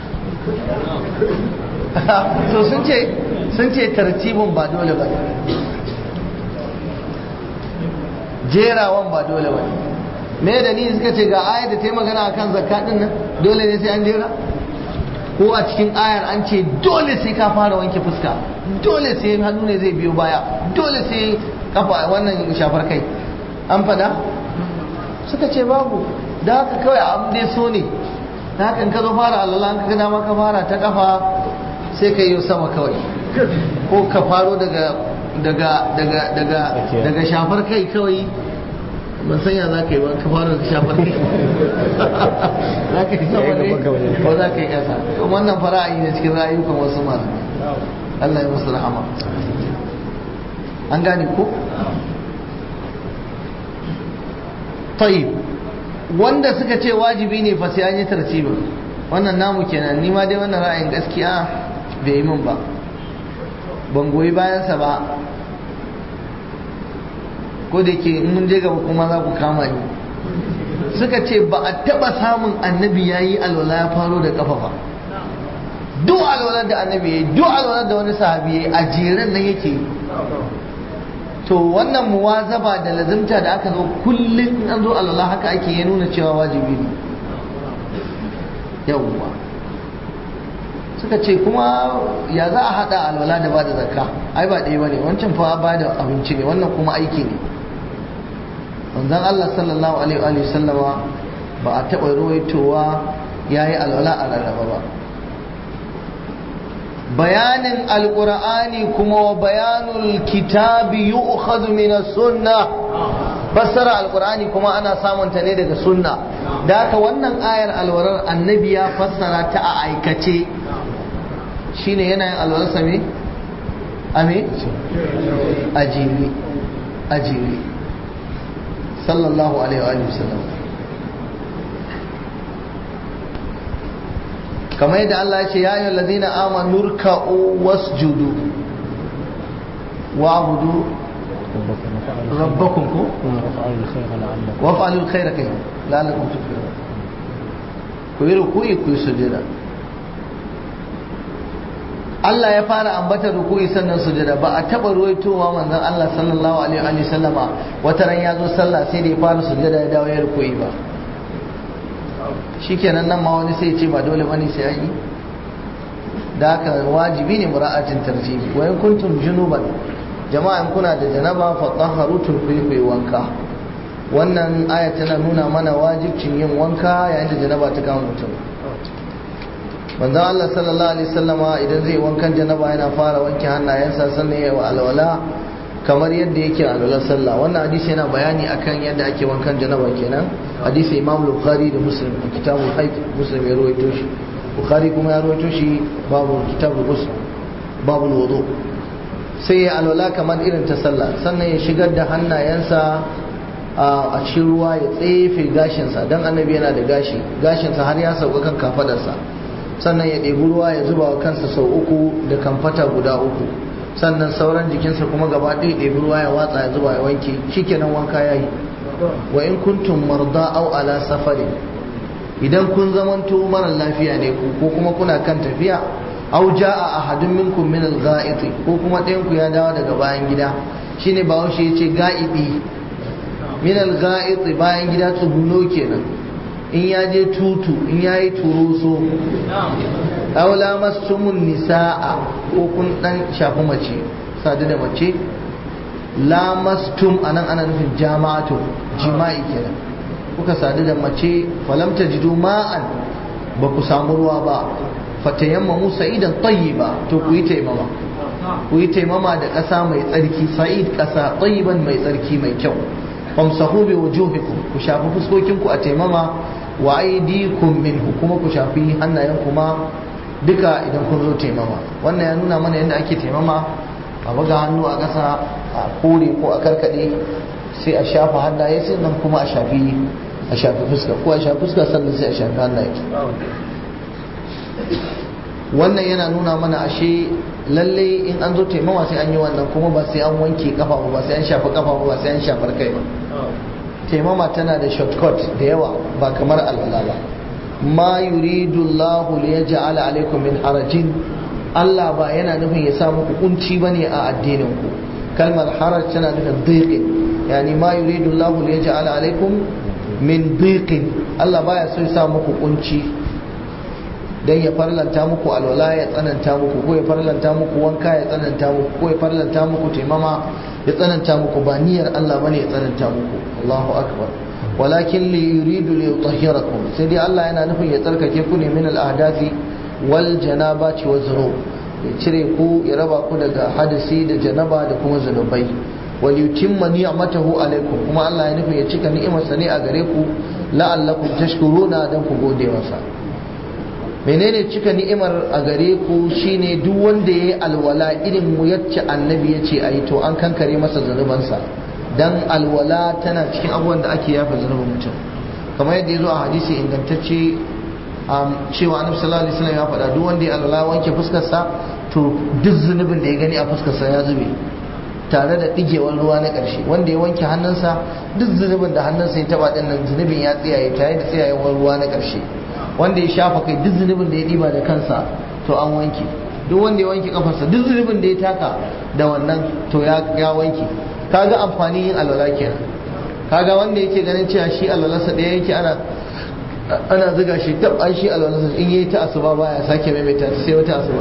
to sun ce sun ce tartibin ba dole ba jerawan ba dole ba me da ni suka ce ga ayar da ta yi magana akan zakka din nan dole ne sai an jera ko a cikin ayar an ce dole sai ka fara wanke fuska dole sai hannu ne zai biyo baya dole sai kafa wannan shafar kai an fada suka ce babu da haka kawai abin dai so ne da haka in ka zo fara alala ka gada ma ka fara ta kafa sai ka yi sama kawai ko ka faro daga daga daga daga daga shafar kai kawai ban sanya za ka yi ba ka fara da shafar kai za ka yi sama ne ko za ka yi ƙasa wannan fara'ayi ne cikin rayukan wasu malamai Allah ya musu rahama an gane ko tayyib wanda suka ce wajibi ne fa sai an yi tartibin wannan namu kenan ni ma dai wannan ra'ayin gaskiya bai yi min ba ban goyi bayansa ba ko da ke in mun je gaba kuma za ku kama ni suka ce ba a taba samun annabi ya yi alwala ya faro da kafa ba duk alwalar da annabi ya yi duk alwalar da wani sahabi ya yi a jeren nan yake yi to wannan muwazaba da lazimta da aka zo kullum in an zo alwala haka ake ya nuna cewa wajibi ne yawwa suka ce kuma ya za a hada alwala da ba da zakka ai ba ɗaya bane wancan fa ba da abinci ne wannan kuma aiki ne manzon Allah sallallahu alaihi wa sallama ba a taɓa ruwaitowa ya yi alwala a rarraba ba bayanin alqur'ani kuma wa bayanul kitabi yu'khadhu min as-sunnah fassara alqur'ani kuma ana samun ta ne daga sunna da haka wannan ayar alwarar annabi ya fassara ta a aikace shine yana yin alwarar same ame ajiri ajiri sallallahu alaihi wa sallam kamar yadda Allah ya ce ya ayyuhal ladina amanu ruk'u wasjudu wa'budu rabbakum ko waf'alul khayra kai la'allakum tuflihun ku yi ruku'i ku yi sujada Allah ya fara ambatar ruku'i sannan sujada ba a taba ruwaitowa manzon Allah sallallahu alaihi wa sallama wata ran ya zo sallah sai da ya fara sujada ya dawo ya ruku'i ba shikenan nan ma wani sai ya ce ba dole bane sai an yi da haka wajibi ne mura'atin tartibi wa in kuntum junuban jama'a in kuna da janaba fa tahharu turfi wanka wannan aya tana nuna mana wajibcin yin wanka yayin da janaba ta kama mutum manzon Allah sallallahu alaihi wasallama idan zai wankan janaba yana fara wanke hannayensa sannan ya wa alwala kamar yadda yake alwalar sallah wannan hadisi yana bayani akan yadda ake wankan janaba kenan hadisi Imam Bukhari da Muslim a kitabul haid Muslim ya rawaito shi Bukhari kuma ya rawaito shi babu kitabul ghusl babu wudu sai ya alwala kamar irin ta sallah sannan ya shigar da hannayensa a cikin ruwa ya tsefe gashinsa don annabi yana da gashi gashinsa har ya sauka kan kafadarsa sannan ya ɗebi ruwa ya zuba wa kansa sau uku da kamfata guda uku sannan sauran jikinsa kuma gaba ɗaya ɗebi ruwa ya watsa ya zuba ya wanke shikenan wanka ya yi wa in kuntum marda au ala safari idan kun zamanto mara lafiya ne ku ko kuma kuna kan tafiya au jaa ahadun minkum min al ko kuma ɗayan ku ya dawo daga bayan gida shine bahaushe ya ce ga'ibi min al bayan gida tsuguno kenan in ya je tutu in ya yi turuso aula mastumun nisa'a ko kun dan shafi mace sadu da mace lamastum anan ana nufin jama'atu jima'i kenan kuka sadu da mace falam tajidu ma'an ba ku samu ruwa ba fatayammamu sa'idan tayyiba to ku yi taimama ku yi taimama da ƙasa mai tsarki sa'id ƙasa tayyiban mai tsarki mai kyau famsahu bi wujuhikum ku shafi fuskokinku a taimama wa aydikum minhu kuma ku shafi hannayen kuma duka idan kun zo taimama wannan ya nuna mana yadda ake taimama a buga hannu a ƙasa a kore ko a karkade sai a shafa hannaye sai nan kuma a shafi a shafi fuska ko a shafi fuska sannan sai a shafi hannaye wannan yana nuna mana ashe lalle in an zo taimama sai an yi wannan kuma ba sai an wanke kafa ba sai an shafi kafa ba sai an shafar kai ba taimama tana da shortcut da yawa ba kamar alwala ba ma yuridu Allahu li yaj'ala alaikum min harajin Allah ba yana nufin ya sa muku kunci bane a addinin ku kalmar haraj tana nufin dhiqin yani ma yuridu Allahu li yaj'ala alaikum min dhiqin Allah baya so ya sa muku kunci dan ya farlanta muku alwala ya tsananta muku ko ya farlanta muku wanka ya tsananta muku ko ya farlanta muku taimama ya tsananta muku ba niyyar Allah bane ya tsananta muku Allahu akbar walakin li yuridu li yutahhirakum sai dai Allah yana nufin ya tsarkake ku ne min al-ahdathi wal janabati wa zunub ya cire ku ya raba ku daga hadisi da janaba da kuma zunubai wal yutimma ni'matahu alaikum kuma Allah ya nufin ya cika ni'imarsa ne a gare ku la'allakum tashkuruna dan ku gode masa menene cika ni'imar a gare ku shine duk wanda yayi alwala irin mu yacce annabi yace ayi to an kankare masa zanubansa dan alwala tana cikin abubuwan da ake yafa zanubin mutum kamar yadda ya zo a hadisi ingantacce cewa annabi sallallahu alaihi wasallam ya faɗa duk wanda ya alwala wanke fuskarsa to duk zunubin da ya gani a fuskarsa ya zube tare da digewar ruwa na ƙarshe wanda ya wanke hannunsa duk zunubin da hannunsa ya taba din nan zunubin ya tsiyaye tare da tsiyayewar ruwa na ƙarshe wanda ya shafa kai duk zunubin da ya diba da kansa to an wanke duk wanda ya wanke kafarsa duk zunubin da ya taka da wannan to ya wanke kaga amfani yin alwala kenan kaga wanda yake ganin cewa shi alwalarsa ɗaya yake ana ana zuga shi tab an shi alwalarsa in yayi ta asuba baya sake maimaita ta sai wata asuba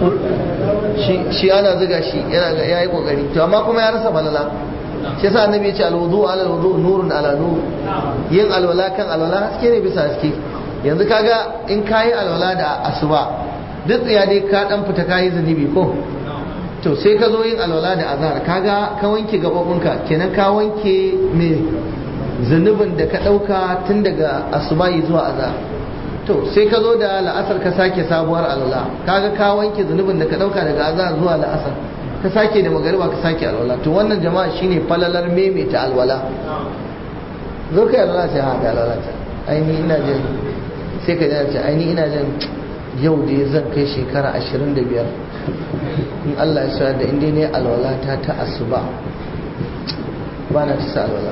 shi ana zuga shi yana ga yayi kokari to amma kuma ya rasa balala shi yasa annabi ya ce alwudu ala alwudu nurun ala nur yin alwala kan alwala haske ne bisa haske yanzu kaga in kayi alwala da asuba duk tsaya dai ka dan fita kayi zunubi ko to sai ka zo yin alwala da azhar kaga ka wanke gabobinka kenan ka wanke me zunubin da ka dauka tun daga asubahi zuwa azhar to sai ka zo da la'asar ka sake sabuwar alwala kaga ka wanke zunubin da ka dauka daga azhar zuwa la'asar ka sake da magariba ka sake alwala to wannan jama'a shine falalar maimaita alwala zo kai alwala sai ha da alwala ta aini ina jin sai ka ce aini ina jin yau da zan kai shekara 25 in Allah ya sa da inda ne alwala ta ta asuba ba na ta sa alwala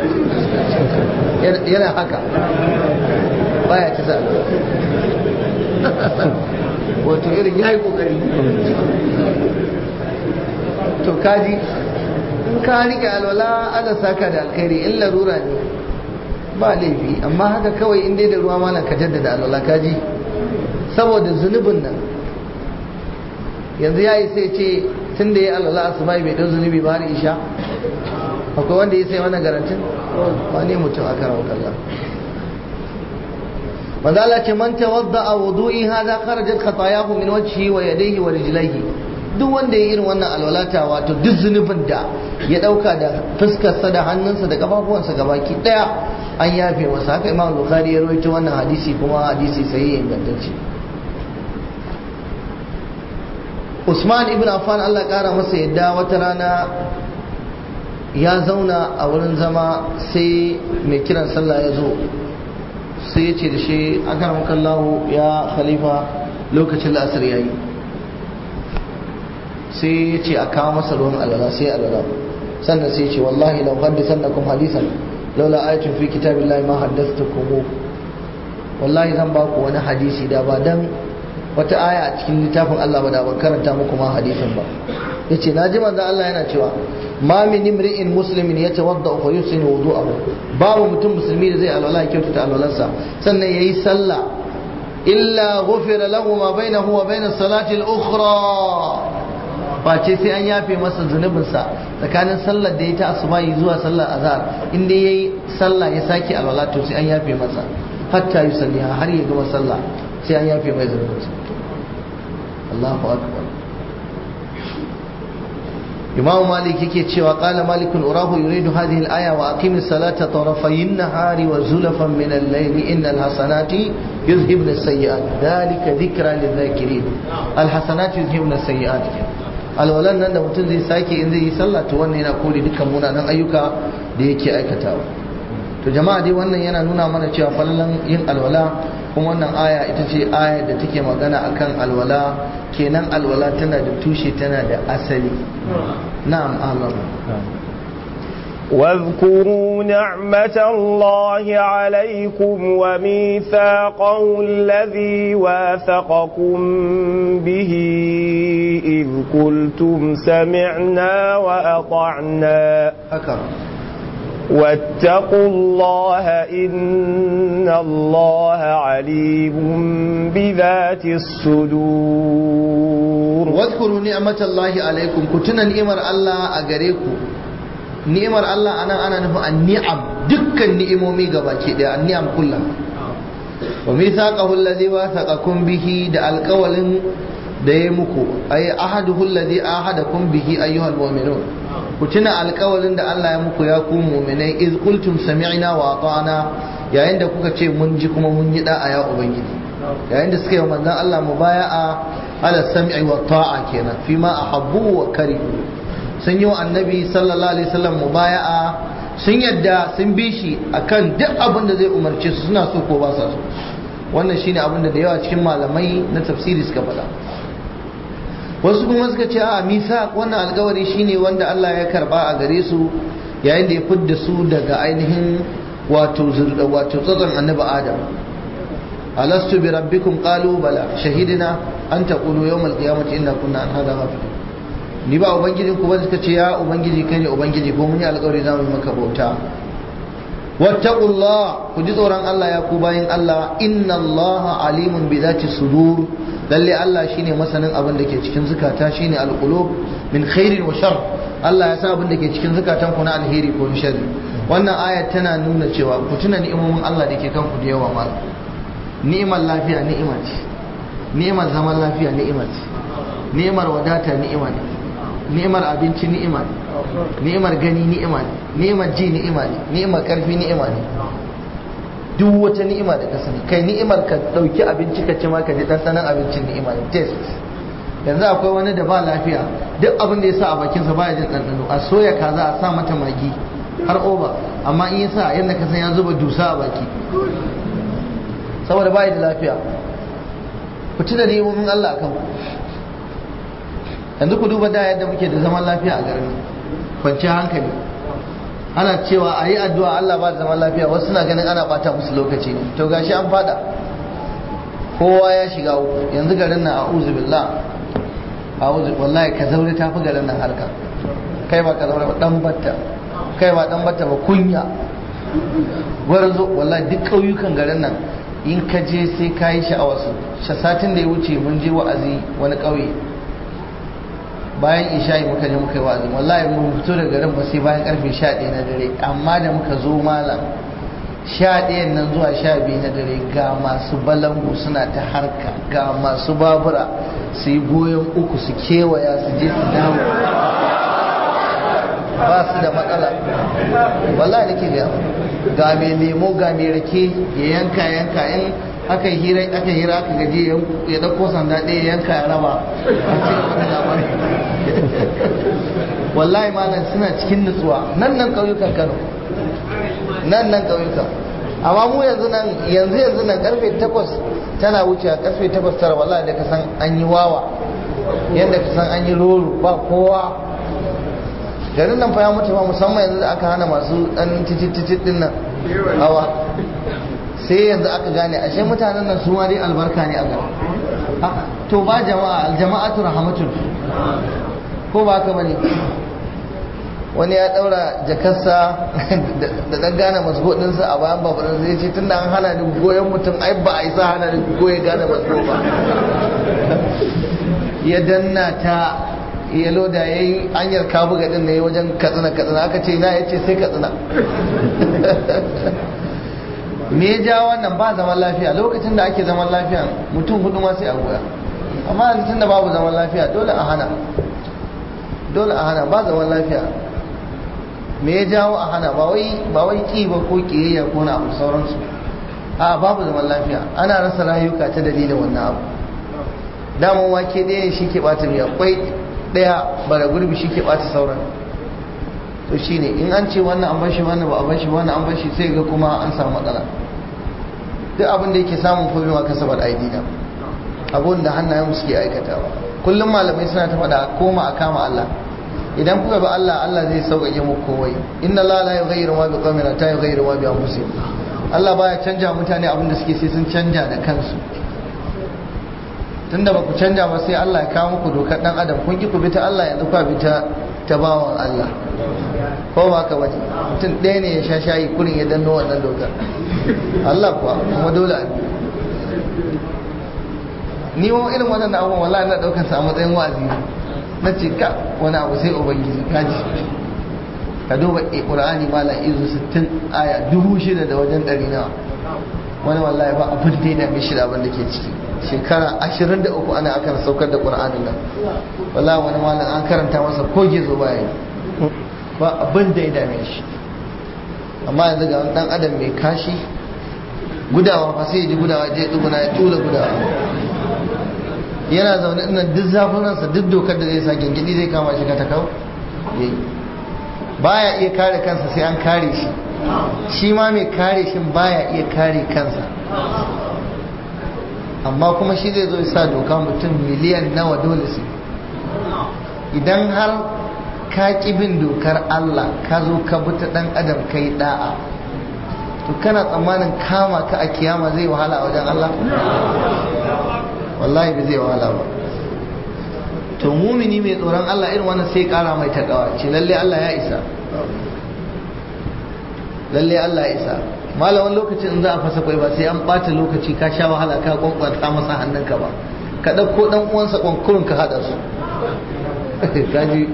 yana haka baya ta sa alwala wato irin ya yi kokari to kaji in ka rike alwala ana saka da alkhairi in larura ne ba laifi amma haka kawai in dai da ruwa malam ka jaddada alwala kaji saboda zunubin nan yanzu ya yi sai ce tun da ya alwala asuba bai dau zunubi ba har isha akwai wanda ya sai wannan garantin wani mutum a karan kalla manzo Allah ce man tawadda a wudu'i hadha kharajat khatayahu min wajhihi wa yadayhi wa rijlaihi duk wanda ya irin wannan alwalata wato duk zunubin da ya dauka da fuskarsa da hannunsa da kafafuwansa gabaki daya an yafe masa haka imam bukhari ya rawaito wannan hadisi kuma hadisi sai ingantacce Usman ibn Affan Allah kara masa yadda wata rana ya zauna a wurin zama sai mai kiran sallah ya zo sai ya ce da shi akaramakallahu ya khalifa lokacin la'asar yayi sai ya ce a kawo masa ruwan alwala sai alwala sannan sai ya ce wallahi lau haddisannakum hadisan laula ayatin fi kitabillahi ma haddathtukum wallahi zan ba ku wani hadisi da ba dan wata aya a cikin littafin Allah ba da ban karanta muku ma hadisin ba yace naji manzo Allah yana cewa ma min imri'in muslimin yatawadda fa yusinu wudu'ahu babu mutum musulmi da zai alwala ya kyautata alwalarsa sannan yayi sallah illa ghufira lahu ma bainahu wa bain salati al-ukhra face sai an yafe masa zunubinsa tsakanin sallar da ya ta asubahi zuwa sallar azhar inda yayi sallah ya sake alwala to sai an yafe masa hatta yusalliha har ya gama sallah sai an yafe mai zunubinsa Allahu akbar Imam Malik yake cewa qala Malik urahu yuridu hadhihi al-aya wa aqim as-salata tarafay an-nahari wa zulafan min al-layli innal hasanati yuzhibna as-sayyi'at dhalika dhikra lidh-dhakirin al-hasanati yuzhibna as-sayyi'at alwalan nan da mutum zai sake in zai yi sallah to wannan yana kore dukkan munanan ayyuka da yake aikatawa to jama'a dai wannan yana nuna mana cewa fallan yin alwala kuma wannan aya ita ce aya da take magana akan alwala kenan alwala tana da tushe tana da asali na'am Allah واذكروا نعمة الله عليكم وميثاقه الذي واثقكم به إذ قلتم سمعنا وأطعنا haka واتقوا الله إن الله عليم بذات الصدور wadhkuru ni'matallahi alaikum ku tuna ni'imar Allah a gare ku ni'imar Allah anan ana nufin an-ni'am dukkan ni'imomi gabaki daya an-ni'am kullum wa mithaqahu alladhi wathaqakum bihi da alqawlin da ya muku ay ahaduhu alladhi ahadakum bihi ayyuhal mu'minun ku tuna alƙawalin da Allah ya muku ya ku mu'minai iz qultum sami'na wa ata'na yayin da kuka ce mun ji kuma mun yi da'a ya ubangiji yayin da suka yi manzon Allah mubaya'a ala sam'i wa ta'a kenan fi ma ahabbu wa karihu sun yi wa annabi sallallahu alaihi wasallam mubaya'a sun yadda sun bi shi akan duk abin da zai umarce su suna so ko ba sa so wannan shine abin da da yawa cikin malamai na tafsiri suka faɗa wasu kuma suka ce a misa wannan alkawari shine wanda Allah ya karba a gare su yayin da ya fidda su daga ainihin wato zurda wato tsatson annabi Adam alastu bi rabbikum qalu bala shahidina an taqulu yawm alqiyamati inna kunna an hada ghafilin ni ba ubangijin ku ba suka ce ya ubangiji kai ne ubangiji ko mun yi alkawari za mu yi maka bauta wattaqullah ku ji tsoron Allah ya ku bayin Allah inna Allah alimun bi zati sudur lalle Allah shine masanin abin da ke cikin zukata shine alqulub min khairin wa shar Allah ya sa abin da ke cikin zukatan ku na alheri ko na sharri wannan aya tana nuna cewa ku tuna ni'imomin Allah da ke kanku da yawa mal ni'imar lafiya ni'ima ce ni'imar zaman lafiya ni'imar ce ni'imar wadata ni'ima ne ni'imar abinci ni'ima ne ni'imar gani ni'ima ne ni'imar ji ni'ima ne ni'imar karfi ni'ima ne duk wata ni'ima da ka sani kai ni'imar ka dauki abinci ka ci ma ka ji ɗanɗanon abincin ni'ima ne test yanzu akwai wani da ba lafiya duk abin da ya sa a bakinsa baya jin ɗanɗano a soya kaza a sa mata magi har oba amma in ya sa yadda ka san ya zuba dusa a baki saboda baya da lafiya ku ci da nemomin Allah akan yanzu ku duba da yadda muke da zaman lafiya a garin kwanciyar hankali ana cewa a yi addu'a Allah ba zaman lafiya wasu suna ganin ana bata musu lokaci ne to gashi an fada kowa ya shiga uku yanzu garin nan a'udhu billah a'udhu wallahi ka zaure tafi garin nan harka kai ba ka zaure ba dan batta kai ba dan batta ba kunya gwarzo wallahi duk ƙauyukan garin nan in ka je sai ka yi sha'awar su satin da ya wuce mun je wa'azi wani ƙauye bayan isha'i muka je muka yi wa'azi wallahi mun fito da garin ba sai bayan karfe 11 na dare amma da muka zo malam 11 nan zuwa 12 na dare ga masu balangu suna ta harka ga masu babura su yi goyon uku su kewaya su je su dawo ba su da matsala wallahi nake ga ga mai lemo ga mai rake ya yanka yanka in aka yi hira aka hira aka gaje ya dauko sanda ɗaya ya yanka ya raba a cikin wani labari wallahi malam suna cikin nutsuwa nan nan ƙauyukan Kano nan nan ƙauyukan amma mu yanzu nan yanzu yanzu nan karfe 8 tana wuce karfe 8 tara wallahi da ka san an yi wawa yadda ka san an yi roro ba kowa garin nan fa ya mutu ba musamman yanzu da aka hana masu dan tititit din nan hawa sai yanzu aka gane ashe mutanen nan su ma dai albarka ne a gari to ba jama'a aljama'atu rahmatun ko ba haka bane wani ya daura jakarsa da dan gane masgo dinsa a bayan babarin zai ce tunda an hana ni goyon mutum ai ba a isa hana ni goye gane masgo ba ya danna ta ya loda ya yi hanyar kabuga din ne wajen katsina katsina aka ce na ya ce sai katsina me ya ja wannan ba zaman lafiya lokacin da ake zaman lafiya mutum hudu ma sai a goya amma yanzu da babu zaman lafiya dole a hana dole a hana ba zaman lafiya me ya jawo a hana ba wai ba wai ki ba ko kiyayya ko na abu sauransu a babu zaman lafiya ana rasa rayuka ta dalilin wannan abu daman wake ɗaya shi ke bata miya kwai ɗaya bara gurbi shi ke bata sauran to shine in an ce wannan an bashi wannan ba a bashi wannan an bashi sai ga kuma an samu matsala duk abin da yake samun komai wa kasabar aidina abun da hannayen mu suke aikatawa kullum malamai suna ta faɗa koma a kama Allah idan kuka bi Allah Allah zai sauƙaƙe muku komai inna Allah la yughayyiru ma biqawmin hatta yughayyiru ma bi anfusihim Allah baya canja mutane abin da suke sai sun canja da kansu tunda ba ku canja ba sai Allah ya kawo muku dokar dan adam kun ki ku bi ta Allah yanzu ku bi ta ta bawan Allah ko ba ka bace mutum ɗaya ne ya sha shayi kurin ya danno wannan dokar Allah kuwa kuma dole a ni wa irin wannan abubuwan wallahi na daukar sa a matsayin wa'azi na ce ka wani abu sai ubangiji kaji ka duba qur'ani malam izu 60 aya dubu shida da wajen ɗari nawa wani wallahi ba abin da ya dame shi da abin da ke ciki shekara 23 ana akan saukar da qur'anin nan wallahi wani malam an karanta masa ko gizo baya yi ba abin da ya dame shi amma yanzu ga dan adam mai kashi gudawa fa sai ya ji gudawa je duguna ya tula gudawa yana zaune ina duk zafin ransa duk dokar da zai sa gingidi zai kama shi ka ta kawo baya iya kare kansa sai an kare shi shi ma mai kare shi baya iya kare kansa amma kuma shi zai zo ya sa doka mutum miliyan nawa dole su idan har ka ƙi bin dokar Allah ka zo ka bi ta ɗan adam kai da'a to kana tsammanin kama ka a kiyama zai wahala a wajen Allah wallahi bai zai wahala ba to mumini mai tsoron Allah irin wannan sai kara mai takawa ce lalle Allah ya isa lalle Allah ya isa malamin lokacin in za a fasa kwai ba sai an bata lokaci ka sha wahala ka kwankwanta masa hannunka ba ka ɗauko ɗan uwansa kwankurin ka haɗa su kaji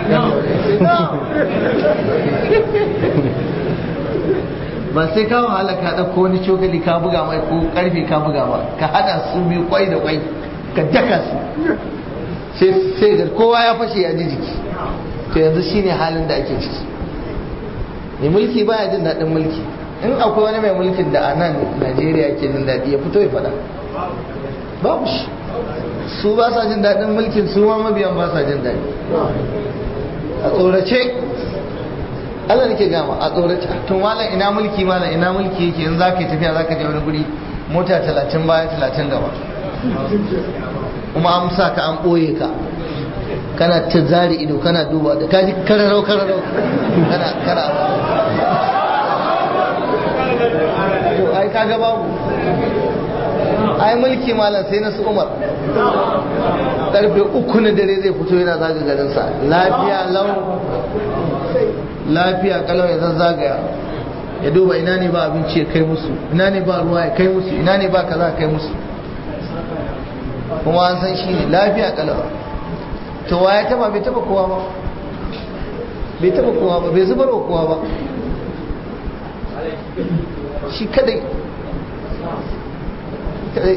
ba sai ka wahala ka ɗauko wani cokali ka buga mai ko ƙarfe ka buga ba ka haɗa su biyu kwai da kwai ka daka su sai ga kowa ya fashe ya ji jiki to yanzu shine halin da ake ciki mai mulki baya jin daɗin mulki in akwai wani mai mulkin da a nan najeriya ke jin daɗi ya fito ya faɗa babu shi su ba sa jin daɗin mulkin su ma mabiyan ba sa jin daɗi a tsorace Allah nake gama a tsorace tun malam ina mulki malam ina mulki yake in za ka yi tafiya za ka je wani guri mota talatin baya talatin gaba kuma an sa ka an ɓoye ka kana ta zari ido kana duba da kaji kararau kararau kana kana to ai kaga babu ai mulki malam sai na su umar karfe uku na dare zai fito yana zaga garinsa lafiya lau lafiya kalau ya zazzagaya ya duba ina ne ba abinci ya kai musu ina ne ba ruwa ya kai musu ina ne ba kaza ya kai musu kuma an san shi ne lafiya kalau to wa ya taba bai taba kowa ba bai taba kowa ba bai zubar wa kowa ba shi kadai kadai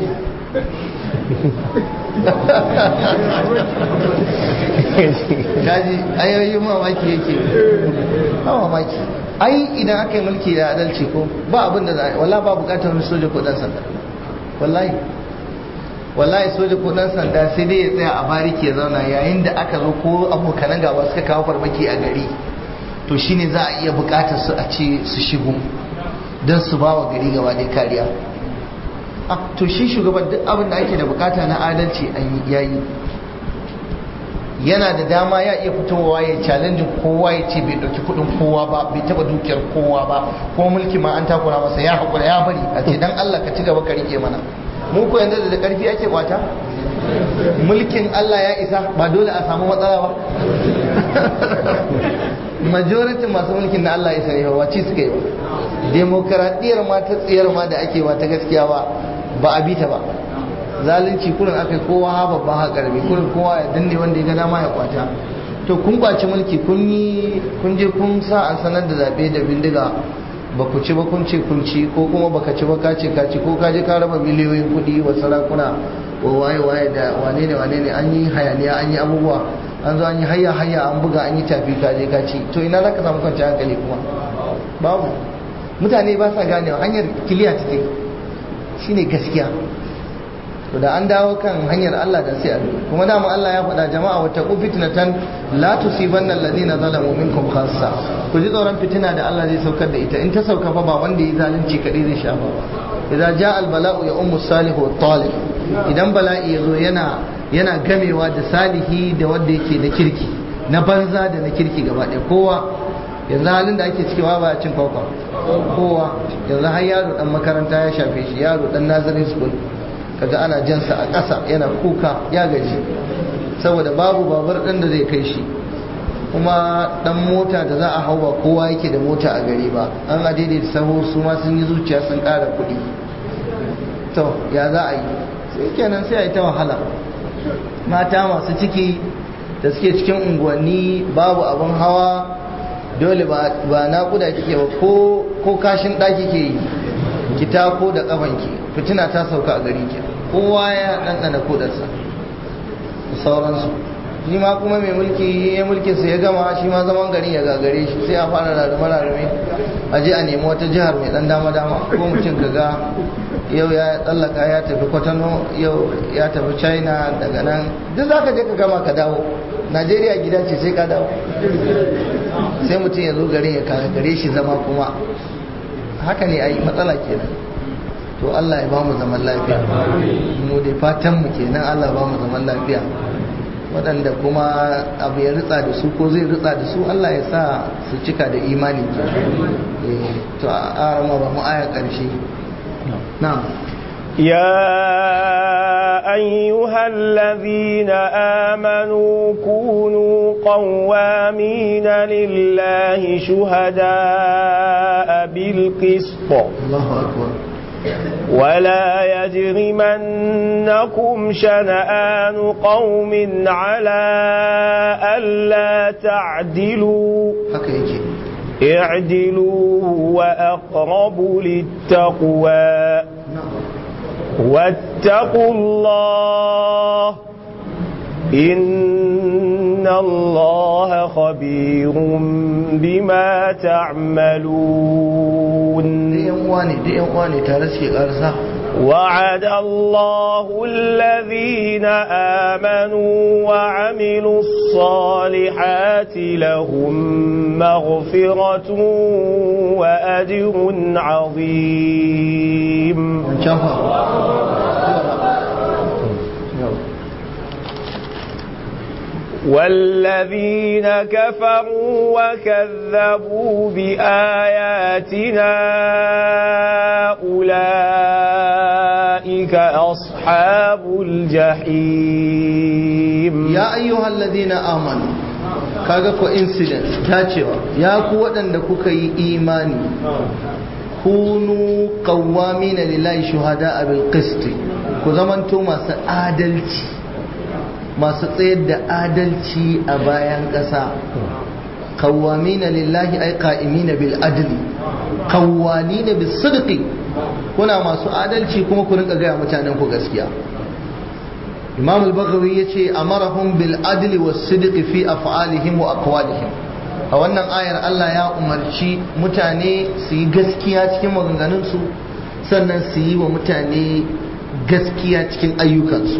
kaji ayoyin mamaki yake ba mamaki ai idan aka yi mulki da adalci ko ba abin da za a yi wallahi ba bukatar wani soja ko dan sanda wallahi wallahi soja ko dan sanda sai dai ya tsaya a bariki ya zauna yayin da aka zo ko abokanan gaba suka kawo farmaki a gari to shine za a iya bukatar su a ce su shigo don su ba wa gari gaba ɗaya kariya to shi shugaban duk abin da ake da bukata na adalci an yayi yana da dama ya iya fitowa ya challenge kowa ya ce bai dauki kudin kowa ba bai taba dukiyar kowa ba ko mulki ma an takura masa ya hakura ya bari a ce dan Allah ka ci gaba ka rike mana mu ko yanzu da karfi ake kwata mulkin Allah ya isa ba dole a samu matsala ba majority masu mulkin na Allah ya isa ne wace suka yi ba demokaradiyyar ma ta tsiyar ma da ake ba ta gaskiya ba ba a bita ba zalunci kurin aka yi kowa ha babba ha karbi kurin kowa ya danne wanda ya ga dama ya kwata to kun kwaci mulki kun yi kun je kun sa an sanar da zabe da bindiga ba ku ci ba kun ce kun ci ko kuma baka ci ba ka ce ka ci ko ka je ka raba miliyoyin kuɗi wa sarakuna wa waye waye da wane ne wane ne an yi hayaniya an yi abubuwa an zo an yi hayya hayya an buga an yi tafi ka je ka ci to ina za ka samu kwanciyar hankali kuma babu mutane ba sa ganewa hanyar kiliya take shine gaskiya to da an dawo kan hanyar Allah da sai a kuma da mu Allah ya faɗa jama'a wata ku fitnatan la tusibanna alladhina zalamu minkum khassa ku ji tsoron fitina da Allah zai saukar da ita in ta sauka fa ba wanda ya zalunci kadai zai sha ba idan ja al bala'u ya ummu salihu wa talib idan bala'i yazo yana yana gamewa da salihi da wanda yake da kirki na banza da na kirki gaba ɗaya kowa yanzu halin da ake cikewa ba cin kwakwa kowa yanzu har yaro dan makaranta ya shafe shi yaro dan nazarin school kaga ana jansa a ƙasa yana kuka ya gaji saboda babu babur ɗin da zai kai shi kuma ɗan mota da za a hau ba kowa yake da mota a gari ba an a daidaita saho su ma sun yi zuciya sun ƙara kuɗi to ya za a yi sai kenan sai a yi ta wahala mata masu ciki da suke cikin unguwanni babu abin hawa dole ba naƙuda kike ba ko kashin ɗaki ke yi ki tako da ƙafanki fitina ta sauka a gari ke kowa ya ɗanɗana kodarsa da sauransu shi ma kuma mai mulki ya mulkinsa ya gama shi ma zaman garin ya gagare shi sai a fara rarrame rarrame a je a nemi wata jihar mai ɗan dama dama ko mutum ka ga yau ya tsallaka ya tafi kwatano yau ya tafi china daga nan duk za ka je ka gama ka dawo najeriya gida ce sai ka dawo sai mutum ya zo garin ya gare shi zama kuma haka ne ai matsala kenan to Allah ya ba mu zaman lafiya mu dai fatan mu kenan Allah ba mu zaman lafiya waɗanda kuma abu ya ritsa da su ko zai ritsa da su Allah ya sa su cika da imani ke to a arama ba mu aya ƙarshe na'am يا أيها الذين آمنوا كونوا قوامين لله شهداء بالقسط الله أكبر ولا يجرمنكم شنآن قوم على ألا تعدلوا haka yake اعدلوا وأقرب للتقوى واتقوا الله إن الله خبير بما تعملون da yan uwa ne da yan uwa ne tare suke karsa وعد الله الذين آمنوا وعملوا الصالحات لهم مغفرة وأجر عظيم wancan fa والذين كفروا وكذبوا بآياتنا أولئك أصحاب الجحيم ya ayyuhal ladina amanu kaga coincidence dacewa ya ku waɗanda kuka yi imani kunu qawwamina lillahi shuhada bil qist ku zamanto masu adalci masu tsayar da adalci a bayan ƙasa qawwamina lillahi ay qa'imina bil adli qawwalina bis sidqi kuna masu adalci kuma ku rinka gaya mutanen ku gaskiya imam al-baghawi yace amarahum bil adli was sidqi fi af'alihim wa aqwalihim a wannan ayar Allah ya umarci mutane su yi gaskiya cikin maganganunsu sannan su yi wa mutane gaskiya cikin ayyukansu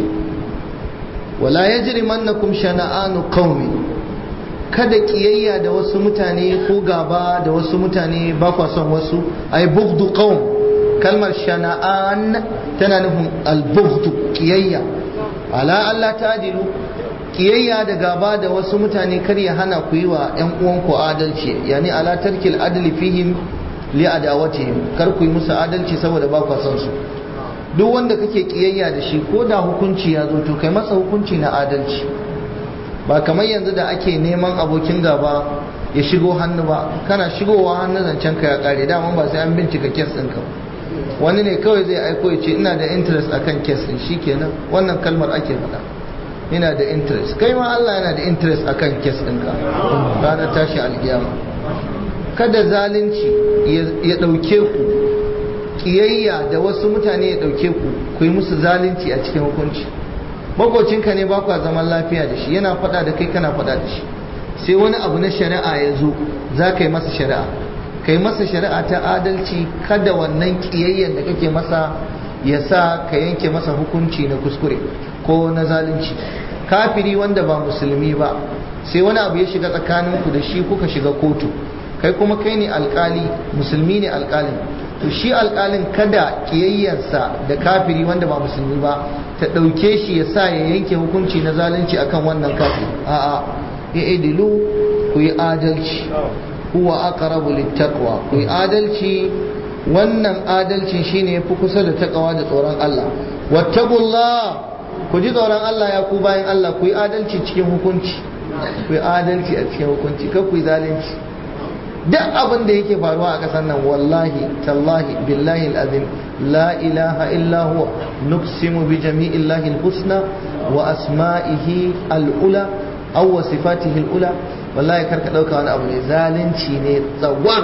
wala yajrimannakum shana'anu qaumin kada kiyayya da wasu mutane ko gaba da wasu mutane ba kwa son wasu ay bughdu qaum kalmar shana'an tana nufin al-bughdu kiyayya ala Allah ta'dilu kiyayya da gaba da wasu mutane kar ya hana ku yi wa ƴan uwanku adalci yani ala tarkil adli fihim li adawatihim kar ku yi musu adalci saboda ba ku son su duk wanda kake kiyayya da shi ko da hukunci ya zo to kai masa hukunci na adalci ba kamar yanzu da ake neman abokin gaba ya shigo hannu ba kana shigowa hannu zancen ka ya kare daman ba sai an bincika kes ɗinka wani ne kawai zai aiko ya ce ina da interest akan kes ɗin shikenan wannan kalmar ake faɗa ina da interest kai ma Allah yana da interest akan kes ɗinka ranar tashi alkiyama kada zalunci ya ɗauke ku kiyayya da wasu mutane ya ɗauke ku ku yi musu zalunci a cikin hukunci makocinka ne ba kwa zaman lafiya da shi yana faɗa da kai kana faɗa da shi sai wani abu na shari'a ya zo za ka yi masa shari'a ka yi masa shari'a ta adalci kada wannan kiyayyan da kake masa ya sa ka yanke masa hukunci na kuskure ko na zalunci kafiri wanda ba musulmi ba sai wani abu ya shiga tsakaninku da shi kuka shiga kotu kai kuma kai ne alkali musulmi ne alkalin to shi alkalin kada kiyayyarsa da kafiri wanda ba musulmi ba ta ɗauke shi ya sa ya yanke hukunci na zalunci akan wannan kafiri a'a ya idilu ku yi adalci huwa aqrabu littaqwa ku yi adalci wannan adalcin shine yafi kusa da takawa da tsoron Allah wattaqullah ku ji tsoron Allah ya ku bayan Allah ku yi adalci cikin hukunci ku yi adalci a cikin hukunci kar ku yi zalunci duk abin da yake faruwa a ƙasar nan wallahi tallahi billahi azim la ilaha illa huwa nuqsimu bi jami'illahi husna wa asma'ihi al'ula aw wa sifatihi al'ula wallahi karka dauka wani abu ne zalunci ne tsawar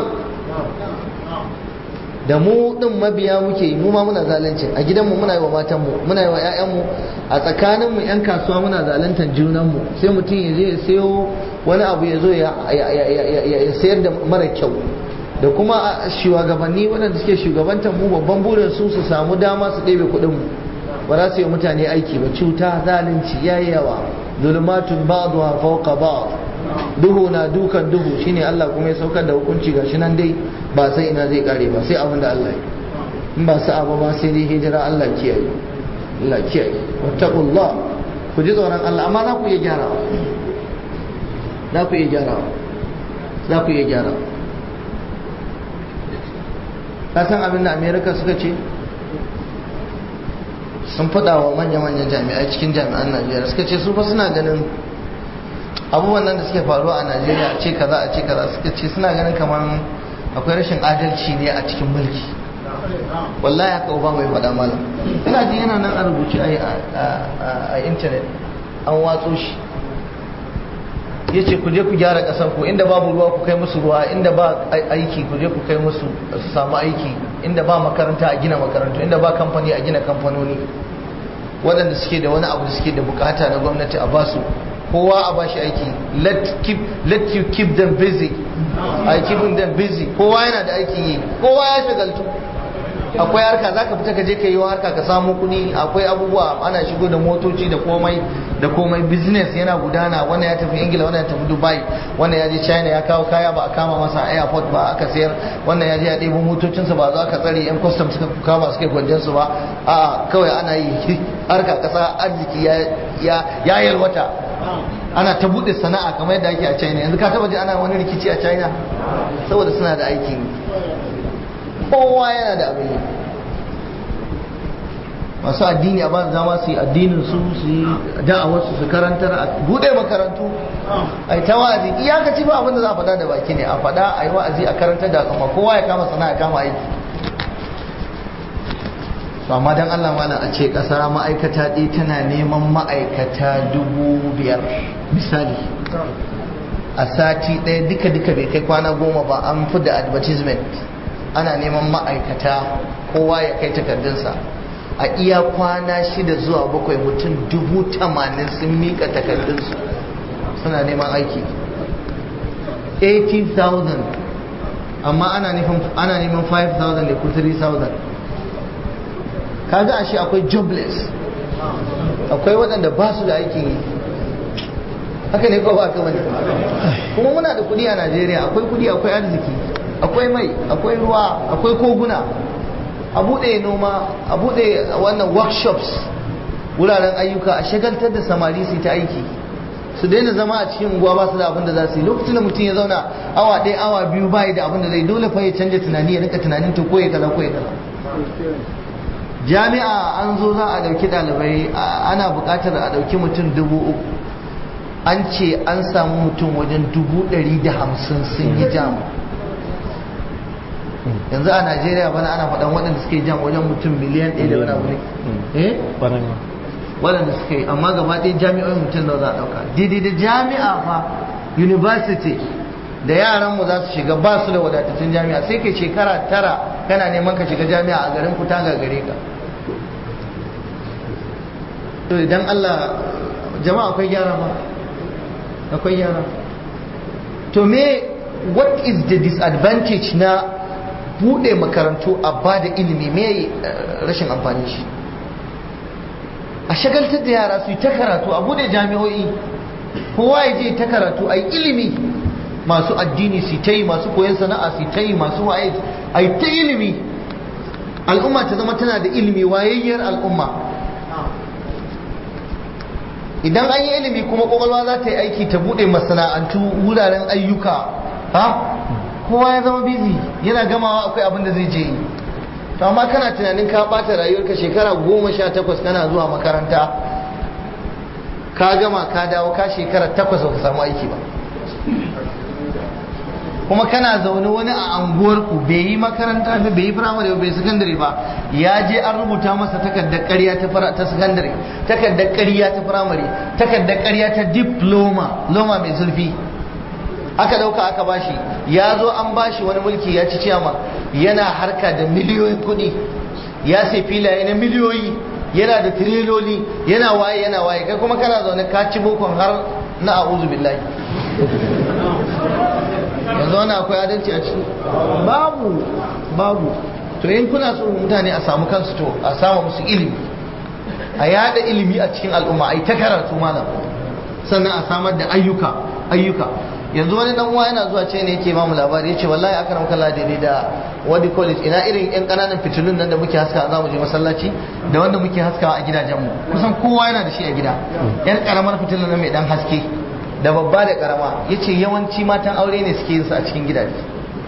da mu din mabiya muke yi mu ma muna zalunci a gidanmu muna yi wa matanmu muna yi wa 'ya'yanmu a tsakaninmu 'yan kasuwa muna zaluntar junanmu sai mutum ya je ya sayo wani abu ya zo ya sayar da mara kyau da kuma shugabanni waɗanda suke shugabantar mu babban burin su su samu dama su ɗebe kuɗin mu ba za su yi mutane aiki ba cuta zalunci yayi yawa zulmatun ba'dha fawqa ba'd duhu na dukan duhu shine Allah kuma ya saukar da hukunci gashi nan dai ba sai ina zai kare ba sai abin da Allah ya in ba sa abu ba sai dai hijira Allah kiyaye Allah kiyaye wattaqullah ku ji tsoron Allah amma za ku iya gyarawa za ku iya gyarawa za ku iya gyarawa ka san abin da America suka ce sun faɗa wa manya-manyan jami'ai cikin jami'an Najeriya suka ce su fa suna ganin abubuwan nan da suke faruwa a najeriya a ce kaza a ce kaza suka ce suna ganin kamar akwai rashin adalci ne a cikin mulki wallahi haka uba mai faɗa malam ina ji yana nan a rubuce a intanet an watso shi ya ce ku je ku gyara ƙasar ku inda babu ruwa ku kai musu ruwa inda ba aiki ku je ku kai musu su samu aiki inda ba makaranta a gina makarantu inda ba kamfani a gina kamfanoni waɗanda suke da wani abu da suke da bukata na gwamnati a basu kowa a bashi aiki let keep let you keep them busy I keep them busy kowa yana da aiki yi kowa ya shagaltu akwai harka za ka fita ka je ka yi harka ka samu kuɗi akwai abubuwa ana shigo da motoci da komai da komai business yana gudana wannan ya tafi ingila wannan ya tafi dubai wannan ya je china ya kawo kaya ba a kama masa a airport ba aka sayar wannan ya je ya ɗebo motocinsa ba za ka tsare yan custom suka kama suka gwanjan su ba a kawai ana yi harka kasa arziki ya yalwata ana ta buɗe sana'a kamar yadda ake a china yanzu ka taba ji ana wani rikici a china saboda suna da aikin kowa yana da abin yi masu addini a ba zama su yi addinin su su yi da'awarsu su karantar a bude makarantu a yi ta wa'azi iyakaci ba abin da za a faɗa da baki ne a faɗa a yi wa'azi a karantar da al'umma kowa ya kama sana'a ya kama aiki amma dan Allah malam a ce ƙasa ma'aikata ɗaya tana neman ma'aikata dubu biyar misali a sati ɗaya duka duka bai kai kwana goma ba an fi da advertisement ana neman ma'aikata kowa ya kai takardunsa a iya kwana shida zuwa bakwai mutum dubu tamanin sun mika takardunsu suna neman aiki 80,000 amma ana neman 5,000 da ku 3,000 kaga ashe akwai jobless akwai waɗanda ba su da aikin yi haka ne ko ba ka wani kuma muna da kudi a najeriya akwai kudi akwai arziki akwai mai akwai ruwa akwai koguna a buɗe noma a buɗe wannan workshops wuraren ayyuka a shagaltar da samari su ta aiki su daina zama a cikin unguwa ba su da abin da za su yi lokacin da mutum ya zauna awa ɗaya awa biyu bayi da abin da zai dole fa ya canja tunani ya rinka tunanin to koya kaza koya kaza jami'a an zo za a ɗauki ɗalibai ana buƙatar a ɗauki mutum dubu uku an ce an samu mutum wajen dubu ɗari da hamsin sun yi jam yanzu a najeriya bana ana faɗan waɗanda suke jam wajen mutum miliyan ɗaya da wani abu ne eh waɗanda suka yi amma gaba ɗaya jami'o'in mutum da za a ɗauka daidai da jami'a fa university da yaranmu za su shiga ba su da wadatattun jami'a sai kai shekara tara kana neman ka shiga jami'a a garin ku ta gagare ka to idan Allah jama'a akwai gyara ba akwai gyara to me what is the disadvantage na bude makarantu a ba da ilimi me rashin amfani shi a shagaltar da yara su yi ta karatu a bude jami'o'i kowa ya je ta karatu a yi ilimi masu addini su ta yi masu koyon sana'a su ta yi masu waye a yi ta ilimi al'umma ta zama tana da ilimi wayayyar al'umma idan an yi ilimi kuma kwakwalwa za ta yi aiki ta bude masana'antu wuraren ayyuka ha kowa ya zama bizi yana gamawa akwai abin da zai je yi to amma kana tunanin ka bata rayuwarka shekara goma sha takwas kana zuwa makaranta ka gama ka dawo ka shekara takwas ba ka samu aiki ba kuma kana zaune wani a anguwarku bai yi makaranta ba bai yi firamare ba bai yi sakandare ba ya je an rubuta masa takardar ƙarya ta sakandare takardar ƙarya ta firamare takardar ƙarya ta diploma loma mai zurfi aka dauka aka bashi ya zo an bashi wani mulki ya ci ciyama yana harka da miliyoyin kuɗi ya sai filaye na miliyoyi yana da tireloli yana waye yana waye kai kuma kana zaune ka ci bokon har na a'udhu billahi yanzu wani akwai adalci a ciki babu babu to in kuna so mutane a samu kansu to a samu musu ilimi a yada ilimi a cikin al'umma a yi ta karatu malam sannan a samar da ayyuka ayyuka yanzu wani dan uwa yana zuwa ce ne yake ba mu labari yace wallahi aka ramka Allah daidai da wadi college ina irin yan kananan fitilun nan da muke haska za mu je masallaci da wanda muke haskawa a gidajen mu kusan kowa yana da shi a gida yan karamar fitilun nan mai dan haske da babba da karama yace yawanci matan aure ne suke yin su a cikin gidaje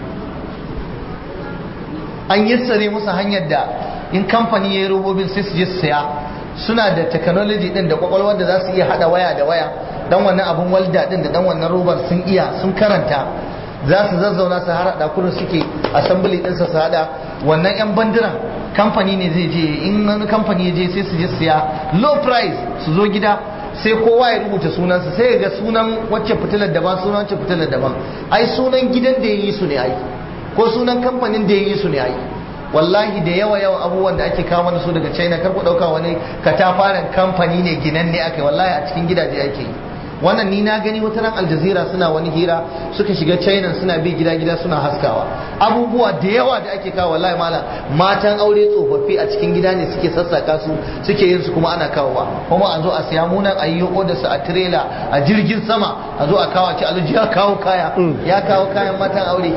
an yassare musu hanyar da in kamfani ya yi robobin sai su je su saya suna da technology din da kwakwalwar da za su iya hada waya da waya dan wannan abun walda din da dan wannan robar sun iya sun karanta za su zazzauna su har hada kurin suke assembly ɗinsa su hada wannan yan bandiran kamfani ne zai je in wani kamfani ya je sai su je siya low price su zo gida sai kowa ya rubuta sunansa sai ga sunan wacce fitilar daban sunan wacce fitilar daban ai sunan gidan da ya yi su ne ai ko sunan kamfanin da ya yi su ne ai wallahi da yawa yawan abubuwan da ake kawo mana su daga china kar ku dauka wani katafaren kamfani ne ginan ne aka wallahi a cikin gidaje ake yi wannan ni na gani wata ran aljazira suna wani hira suka shiga china suna bi gida gida suna haskawa abubuwa da yawa da ake kawo wallahi malam matan aure tsofaffi a cikin gida ne suke sassaka su suke yin su kuma ana kawowa kuma a zo a siya munan a yi da su a trailer a jirgin sama a zo a kawo a ci alhaji ya kawo kaya ya kawo kayan matan aure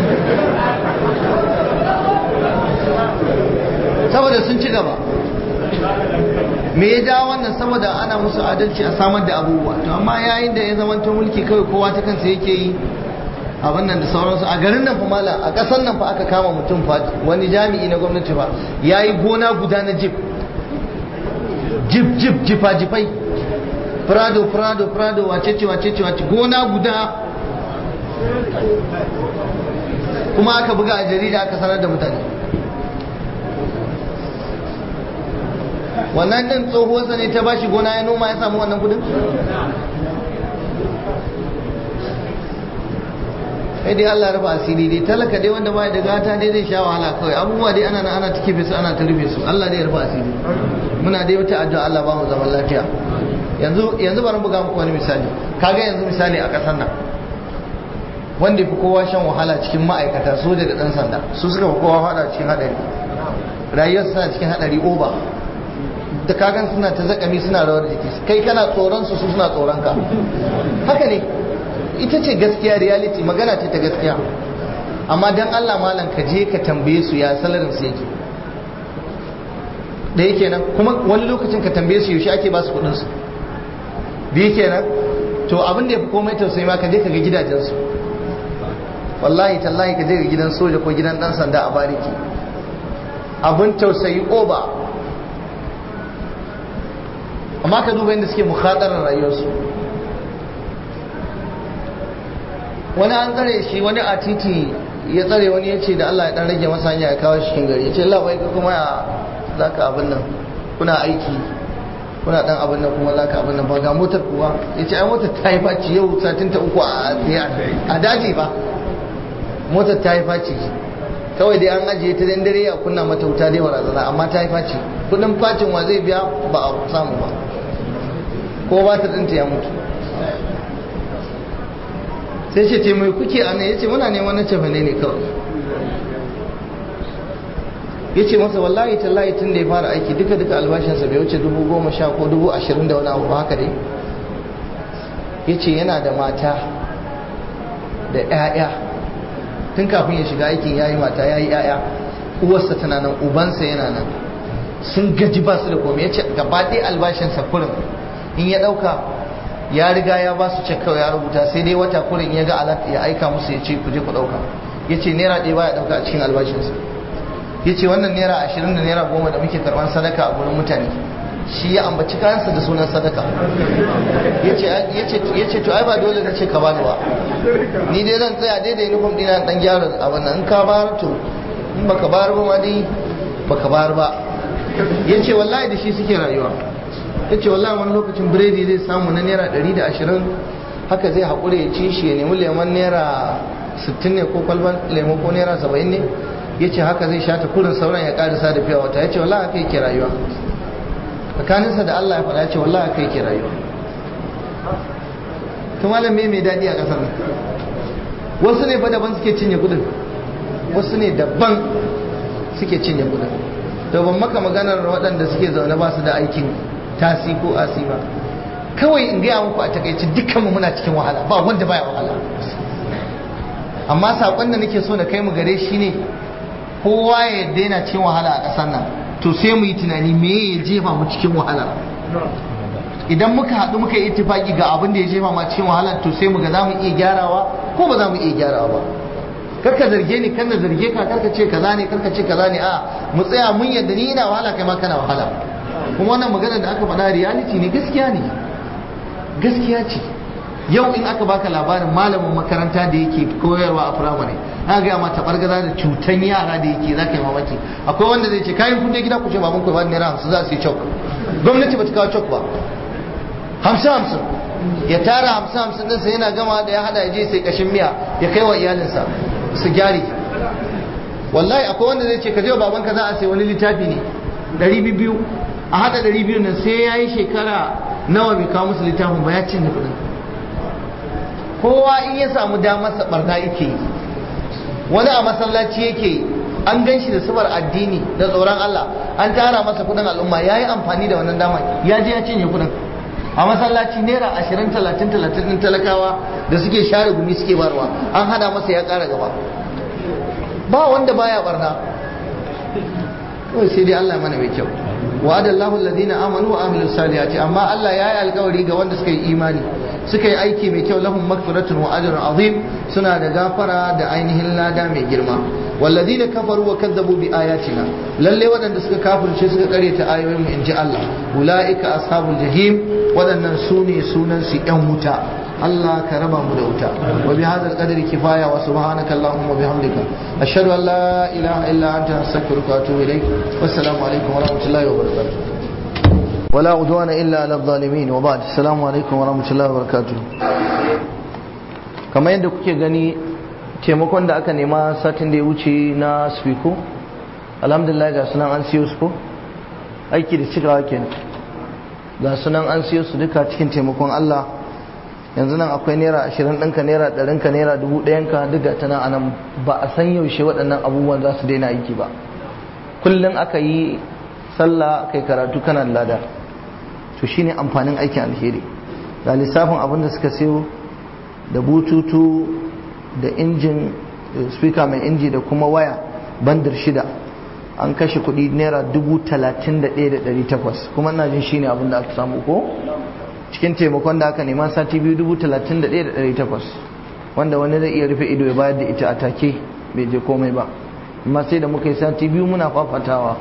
saboda sun ci gaba me ya ja wannan saboda ana musu adalci a samar da abubuwa to amma yayin da ya zamanta mulki kawai kowa ta kansa yake yi abin nan da sauransu a garin nan fa mala a ƙasar nan fa aka kama mutum fa wani jami'i na gwamnati fa yayi gona guda na jip jip jip jifa jifai prado prado prado wace ce wace ce wace gona guda kuma aka buga a jarida aka sanar da mutane wannan din tsohuwarsa ne ta bashi gona ya noma ya samu wannan kudin sai dai Allah rufa asiri dai talaka dai wanda bai da gata dai zai sha wahala kawai abubuwa dai ana ana ta kife su ana ta rufe su Allah dai ya rufa asiri muna dai wata addu'a Allah ba mu zaman lafiya yanzu yanzu bari buga muku wani misali kaga yanzu misali a kasar nan wanda fi kowa shan wahala cikin ma'aikata soja da dan sanda su suka fi kowa fada cikin hadari rayuwar suna cikin hadari oba da kagan suna ta zakami suna rawar jiki kai kana tsoron su su suna tsoron ka haka ne ita ce gaskiya reality magana ce ta gaskiya amma dan Allah malam ka je ka tambaye su ya salarin su yake da yake nan kuma wani lokacin ka tambaye su yaushe ake ba su kudin su da yake nan to abin da ya fi komai tausayi ma ka je ka ga gidajen su wallahi tallahi ka je ga gidan soja ko gidan dan sanda a bariki abin tausayi oba amma ka duba yadda suke mukhadarar rayuwarsu wani an tsare shi wani a titi ya tsare wani ya ce da Allah ya dan rage masa hanya ya kawo cikin gari ya ce Allah bai ka kuma ya za ka abin nan kuna aiki kuna dan abin nan kuma za ka abin nan ba ga motar kuwa ya ce ai motar ta yi faci yau satin ta uku a daji ba motar ta yi faci kawai dai an ajiye ta dare ya kunna mata wuta dai barazana amma ta yi faci kudin facin wa zai biya ba a samu ba ko ba ta ɗinta ya mutu sai ce ce mai kuke a nan ya ce muna neman na cefane ne kawai ya ce masa wallahi tallahi tun da ya fara aiki duka duka albashinsa bai wuce dubu goma sha ko dubu ashirin da wani abu ba haka dai ya ce yana da mata da 'ya'ya tun kafin ya shiga aikin ya yi mata ya yi 'ya'ya uwarsa tana nan ubansa yana nan sun gaji ba su da komai ya ce gaba ɗaya albashinsa kurin in ya ɗauka ya riga ya ba su cek kawai ya rubuta sai dai wata kurin ya ga alat ya aika musu ya ce ku je ku ɗauka ya ce naira ɗaya baya ɗauka a cikin albashinsa ya ce wannan naira ashirin da naira goma da muke karɓar sadaka a gurin mutane shi ya ambaci kayansa da sunan sadaka ya ce to ai ba dole na ce ka bani ba ni dai zan tsaya daidai nufin dina dan gyara abin nan in ka bayar to in baka bayar ba ma dai baka bayar ba ya ce wallahi da shi suke rayuwa ya ce wallahi wani lokacin biredi zai samu na naira ɗari da ashirin haka zai haƙura ya ci shi ya nemi lemon naira sittin ne ko kwalban lemo ko naira saba'in ne ya ce haka zai sha ta kurin sauran ya ƙarisa da fiya wata ya ce wallahi haka yake rayuwa tsakaninsa da Allah ya faɗa ya ce wallahi haka yake rayuwa to malam me mai daɗi a ƙasar nan wasu ne fa daban suke cinye kudin wasu ne daban suke cinye kudin to ban maka maganar waɗanda suke zaune ba su da aikin tasi ko asi ba kawai in gaya muku a takaice dukkanmu muna cikin wahala ba wanda baya wahala amma saƙon da nake so na kai mu gare shi ne kowa ya daina cikin wahala a ƙasar nan to sai mu yi tunani me ya jefa mu cikin wahala idan muka haɗu muka yi ittifaki ga abin da ya jefa mu cikin wahala to sai mu ga za mu iya gyarawa ko ba za mu iya gyarawa ba karka zarge ni kan na zarge ka karka ce kaza ne karka ce kaza ne a mu tsaya mun yadda ni ina wahala kai ma kana wahala kuma wannan magana da aka faɗa reality ne gaskiya ne gaskiya ce yau in aka baka labarin malamin makaranta da yake koyarwa a firamare na gaya ma tabargaza da cutan yara da yake za ka yi mamaki akwai wanda zai ce kayan kun je gida ku ce baban ku ba naira hamsin za su yi cok gwamnati ba ta kawo cok ba hamsin hamsin ya tara hamsin hamsin ɗinsa yana gama da ya hada ya je sai kashin miya ya kai wa iyalinsa su gyari wallahi akwai wanda zai ce ka je wa babanka za a sai wani littafi ne ɗari biyu a hada ɗari biyu nan sai ya yi shekara nawa bai kawo musu littafin ba ya cinye kuɗin kowa in ya samu damar sa barna yake yi wani a masallaci yake yi an gan shi da subar addini da tsoron Allah an tara masa kudin al'umma ya yi amfani da wannan dama ya je ya cinye kudin a masallaci naira ashirin talatin talatin ɗin talakawa da suke share gumi suke barwa an hada masa ya ƙara gaba ba wanda baya barna kawai sai dai Allah mana mai kyau wa'ada Allahu alladhina amanu wa amilus salihati amma Allah ya yi alƙawari ga wanda suka yi imani suka yi aiki mai kyau lahum magfiratun wa ajrun azim suna da gafara da ainihin lada mai girma walladhina kafaru wa kadzabu bi ayatina lalle waɗanda suka kafirce suka kare ta ayoyin mu inji Allah ulaika ashabul jahim waɗannan su ne sunan su yan wuta Allah ka raba mu da wuta wa bi hadzal qadri kifaya wa subhanaka allahumma bihamdika ashhadu an la ilaha illa anta astaghfiruka wa atubu ilaik wassalamu alaikum wa rahmatullahi wa barakatuh ولا عدوان إلا على الظالمين وبعد السلام عليكم ورحمة الله وبركاته kamar yadda kuke gani taimakon da aka nema satin da ya wuce na spiko alhamdulillah ga sunan an siyo su ko aiki da cikawa ke ga sunan an siyo su duka cikin taimakon Allah yanzu nan akwai naira ashirin ɗinka naira ɗarinka naira dubu ɗayanka duka ta nan anan ba a san yaushe waɗannan abubuwan za su daina aiki ba kullum aka yi sallah kai karatu kana lada to shine amfanin aikin alheri ga lissafin abin da suka sayo da bututu da injin speaker mai inji da kuma waya bandar shida an kashe kuɗi naira dubu talatin da ɗaya da ɗari takwas kuma ina jin shine abin da aka samu ko cikin taimakon da aka nema sati biyu dubu talatin da ɗaya da ɗari takwas wanda wani zai iya rufe ido ya bayar da ita a take bai je komai ba amma sai da muka yi sati biyu muna fafatawa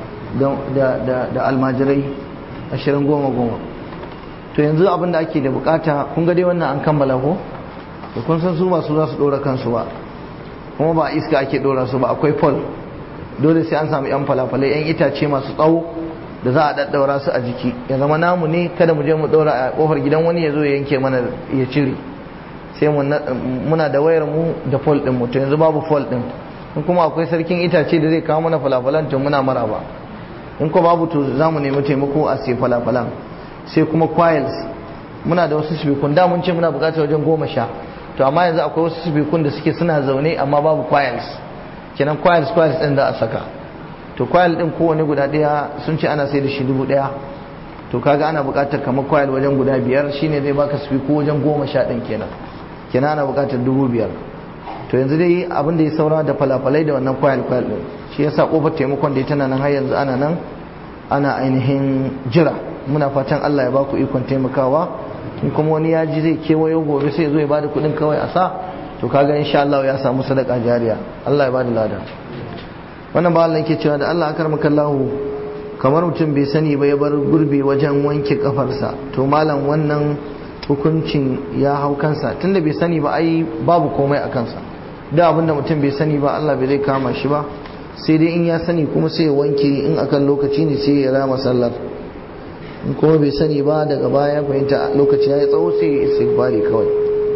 da almajirai ashirin goma goma to yanzu abin da ake da bukata kun ga dai wannan an kammala ko da kun san su masu za su dora kansu ba kuma ba iska ake dora su ba akwai pol dole sai an samu yan falafalai yan itace masu tsawo da za a daddaura su a jiki ya zama namu ne kada mu je mu daura a kofar gidan wani ya zo ya yanke mana ya cire sai muna da wayar mu da pol din mu to yanzu babu pol din in kuma akwai sarkin itace da zai kawo mana falafalan to muna maraba in ko babu to za mu nemi taimako a sai falafalan sai kuma coils muna da wasu sibikun da mun ce muna bukatar wajen goma sha to amma yanzu akwai wasu sibikun da suke suna zaune amma babu coils kenan coils coils din da a saka to coil din kowane guda daya sun ce ana sai da shi dubu daya to kaga ana bukatar kamar coil wajen guda biyar shine zai baka sibiku wajen goma sha din kenan kenan ana bukatar dubu biyar to yanzu dai abin da ya saura da falafalai da wannan coil coil din shi yasa kofar taimakon da ya tana nan har yanzu ana nan ana ainihin jira muna fatan Allah ya ba ku ikon taimakawa in kuma wani ya ji zai kewayo gobe sai zo ya bada kuɗin kawai a sa to kaga insha Allah ya samu sadaka jariya Allah ya bada lada wannan ba Allah yake cewa da Allah akar makallahu kamar mutum bai sani ba ya bar gurbi wajen wanke kafarsa to malam wannan hukuncin ya hau kansa tunda bai sani ba ai babu komai a kansa da abinda mutum bai sani ba Allah bai zai kama shi ba sai dai in ya sani kuma sai ya wanke in akan lokaci ne sai ya rama sallar in kuma bai sani ba daga baya fahimta lokaci ya yi tsawo sai ya istighfari kawai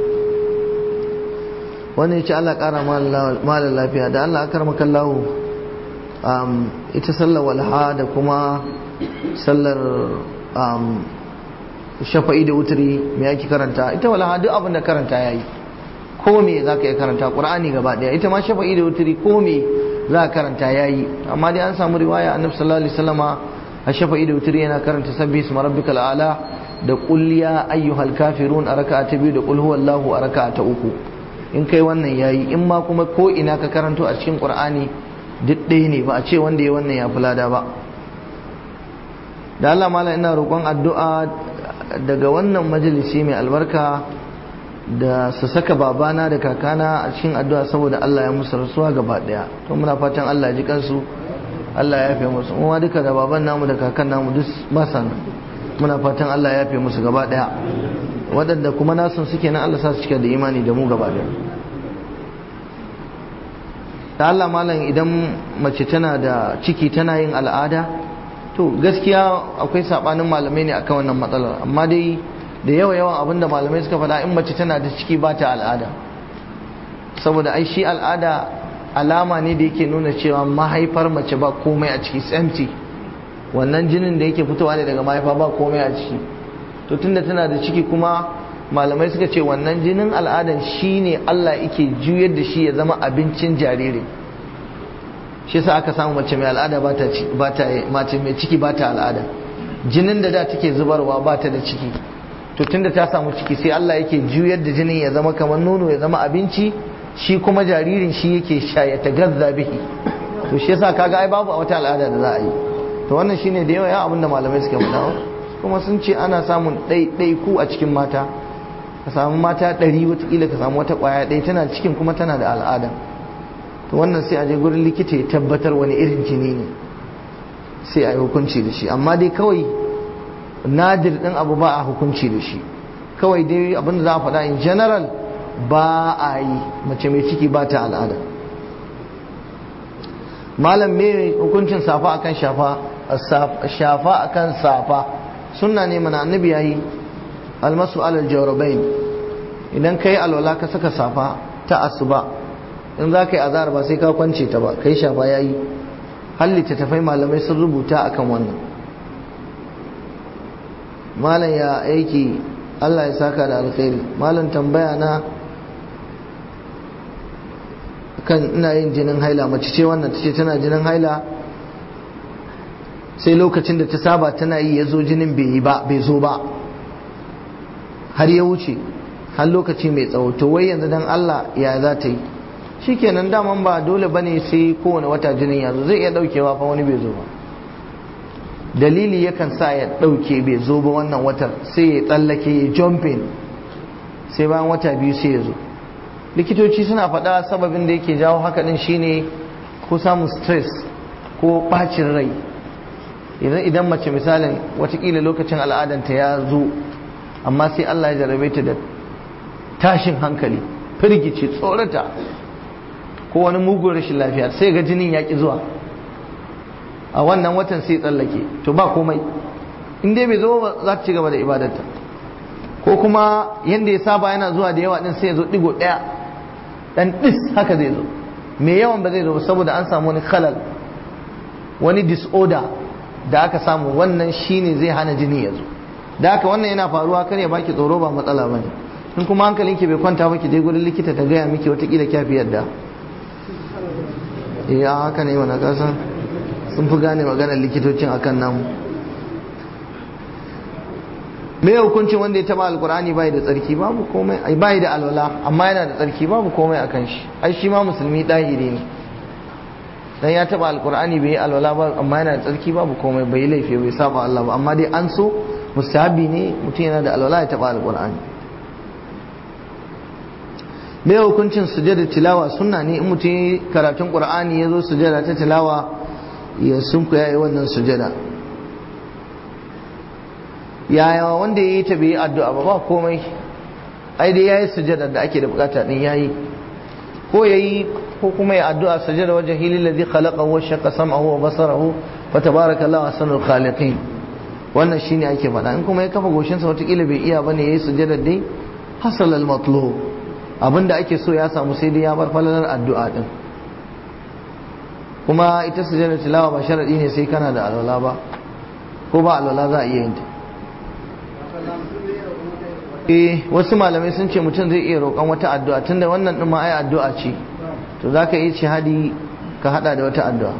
wannan ya ce Allah ƙara malar lafiya da Allah akar makallahu ita sallar walha da kuma sallar shafa'i da wuturi me ake karanta ita walha duk abin da karanta ya yi ko me za ka iya karanta ƙur'ani gaba ɗaya ita ma shafa'i da wuturi ko me za ka karanta ya yi amma dai an samu riwaya annabi sallallahu alaihi wasallama a shafa'i da wuturi yana karanta sabbi isma rabbikal a'la da qul ya ayyuhal kafirun a raka'a ta biyu da qul huwallahu a raka'a ta uku in kai wannan yayi in ma kuma ko ina ka karanto a cikin qur'ani duk ɗaya ne ba a ce wanda ya wannan ya fi lada ba da Allah mala ina roƙon addu'a daga wannan majalisi mai albarka da su saka babana da kakana a cikin addu'a saboda Allah ya musu rasuwa gaba ɗaya to muna fatan Allah ya ji kansu Allah ya yafe musu kuma duka da baban namu da kakan namu duk ba muna fatan Allah ya yafe musu gaba ɗaya waɗanda kuma nasun suke nan Allah sa su cika da imani da mu gaba ɗaya da Allah malam idan mace tana da ciki tana yin al'ada to gaskiya akwai sabanin malamai ne akan wannan matsalar amma dai da yawa yawan abinda malamai suka faɗa in mace tana da ciki ba ta al'ada saboda ai shi al'ada alama ne da yake nuna cewa mahaifar mace ba komai a ciki empty wannan jinin da yake fitowa ne daga mahaifa ba komai a ciki to tunda tana da ciki kuma malamai suka ce wannan jinin al'adan shine Allah yake juyar da shi ya zama abincin jariri shi sa aka samu mace mai al'ada ba ta mace mai ciki ba ta al'ada jinin da da take zubarwa ba ta da ciki to tunda ta samu ciki sai Allah yake juyar da jinin ya zama kamar nono ya zama abinci shi kuma jaririn shi yake sha ya tagazza bihi to shi yasa kaga ai babu wata al'ada da za a yi to wannan shine da yawa ya abin da malamai suka faɗa kuma sun ce ana samun ɗaiɗaiku a cikin mata ka samu mata ɗari watakila ka samu wata ƙwaya ɗaya tana cikin kuma tana da al'ada to wannan sai a je gurin likita ya tabbatar wani irin jini ne sai a yi hukunci da shi amma dai kawai nadir ɗin abu ba a hukunci da shi kawai dai abin da za a faɗa in general ba a yi mace mai ciki ba ta al'ada malam me hukuncin safa akan shafa shafa akan safa sunna ne mana annabi yayi almasu alal jawrabain idan kai alwala ka saka safa ta asuba in za ka yi azhar ba sai ka kwance ta ba kai shafa yayi hallita tafai malamai sun rubuta akan wannan malam ya aiki Allah ya saka da alkhairi malam tambaya na kan ina yin jinin haila mace ce wannan ta ce tana jinin haila sai lokacin da ta saba tana yi ya zo jinin bai yi ba bai zo ba har ya wuce har lokaci mai tsawo to wai yanzu dan Allah ya za ta yi shikenan daman ba dole bane sai kowane wata jinin ya zo zai iya daukewa fa wani bai zo ba dalili yakan sa ya dauke bai zo ba wannan watar sai ya tsallake ya jumping sai bayan wata biyu sai ya zo likitoci suna faɗa sababin da yake jawo haka din shine ko samun stress ko bacin rai idan idan mace misalin watakila lokacin al'adanta ya zo amma sai Allah ya jarabe ta da tashin hankali firgici tsorata ko wani mugun rashin lafiya sai ga jinin ya ki zuwa a wannan watan sai tsallake to ba komai in dai bai zo ba za ta ci gaba da ibadarta ko kuma yanda ya saba yana zuwa da yawa din sai ya zo digo daya dan dis haka zai zo me yawan ba zai zo saboda an samu wani khalal wani disorder da aka samu wannan shine zai hana jini ya zo da haka wannan yana faruwa kar ya baki tsoro ba matsala bane in kuma hankalinki bai kwanta ba ki je gurin likita ta gaya miki watakila kyafi yadda eh haka ne mana kasan sun fi gane maganar likitocin akan namu me hukuncin wanda ya taba alkur'ani bai da tsarki babu komai ai bai da alwala amma yana da tsarki babu komai akan shi ai shi ma musulmi dahiri ne dan ya taba alkur'ani bai yi alwala ba amma yana da tsarki babu komai bai laifi bai saba Allah ba amma dai an so mustahabi ne mutum yana da alwala ya taba alkur'ani me hukuncin sujada tilawa sunna ne in mutum karatun qur'ani ya zo sujada ta tilawa ya sunku ya yi wannan sujada yaya wanda ya yi ta bai addu'a ba ba komai ai dai ya yi sujada da ake da bukata din ya yi ko ya yi ko kuma ya addu'a sujada wajen hilin ladhi khalaqa wa shaqqa sam'ahu wa basarahu fa tabarakallahu ahsanul khaliqin wannan shine ake faɗa in kuma ya kafa goshinsa watakila bai iya bane yayi sujada dai hasal al matlub abinda ake so ya samu sai dai ya bar falalar addu'a din kuma ita sujada tilawa ba sharadi ne sai kana da alwala ba ko ba alwala za a iya yin ta eh wasu malamai sun ce mutum zai iya roƙon wata addu'a tunda wannan din ma ai addu'a ce to zaka yi shahadi ka hada da wata addu'a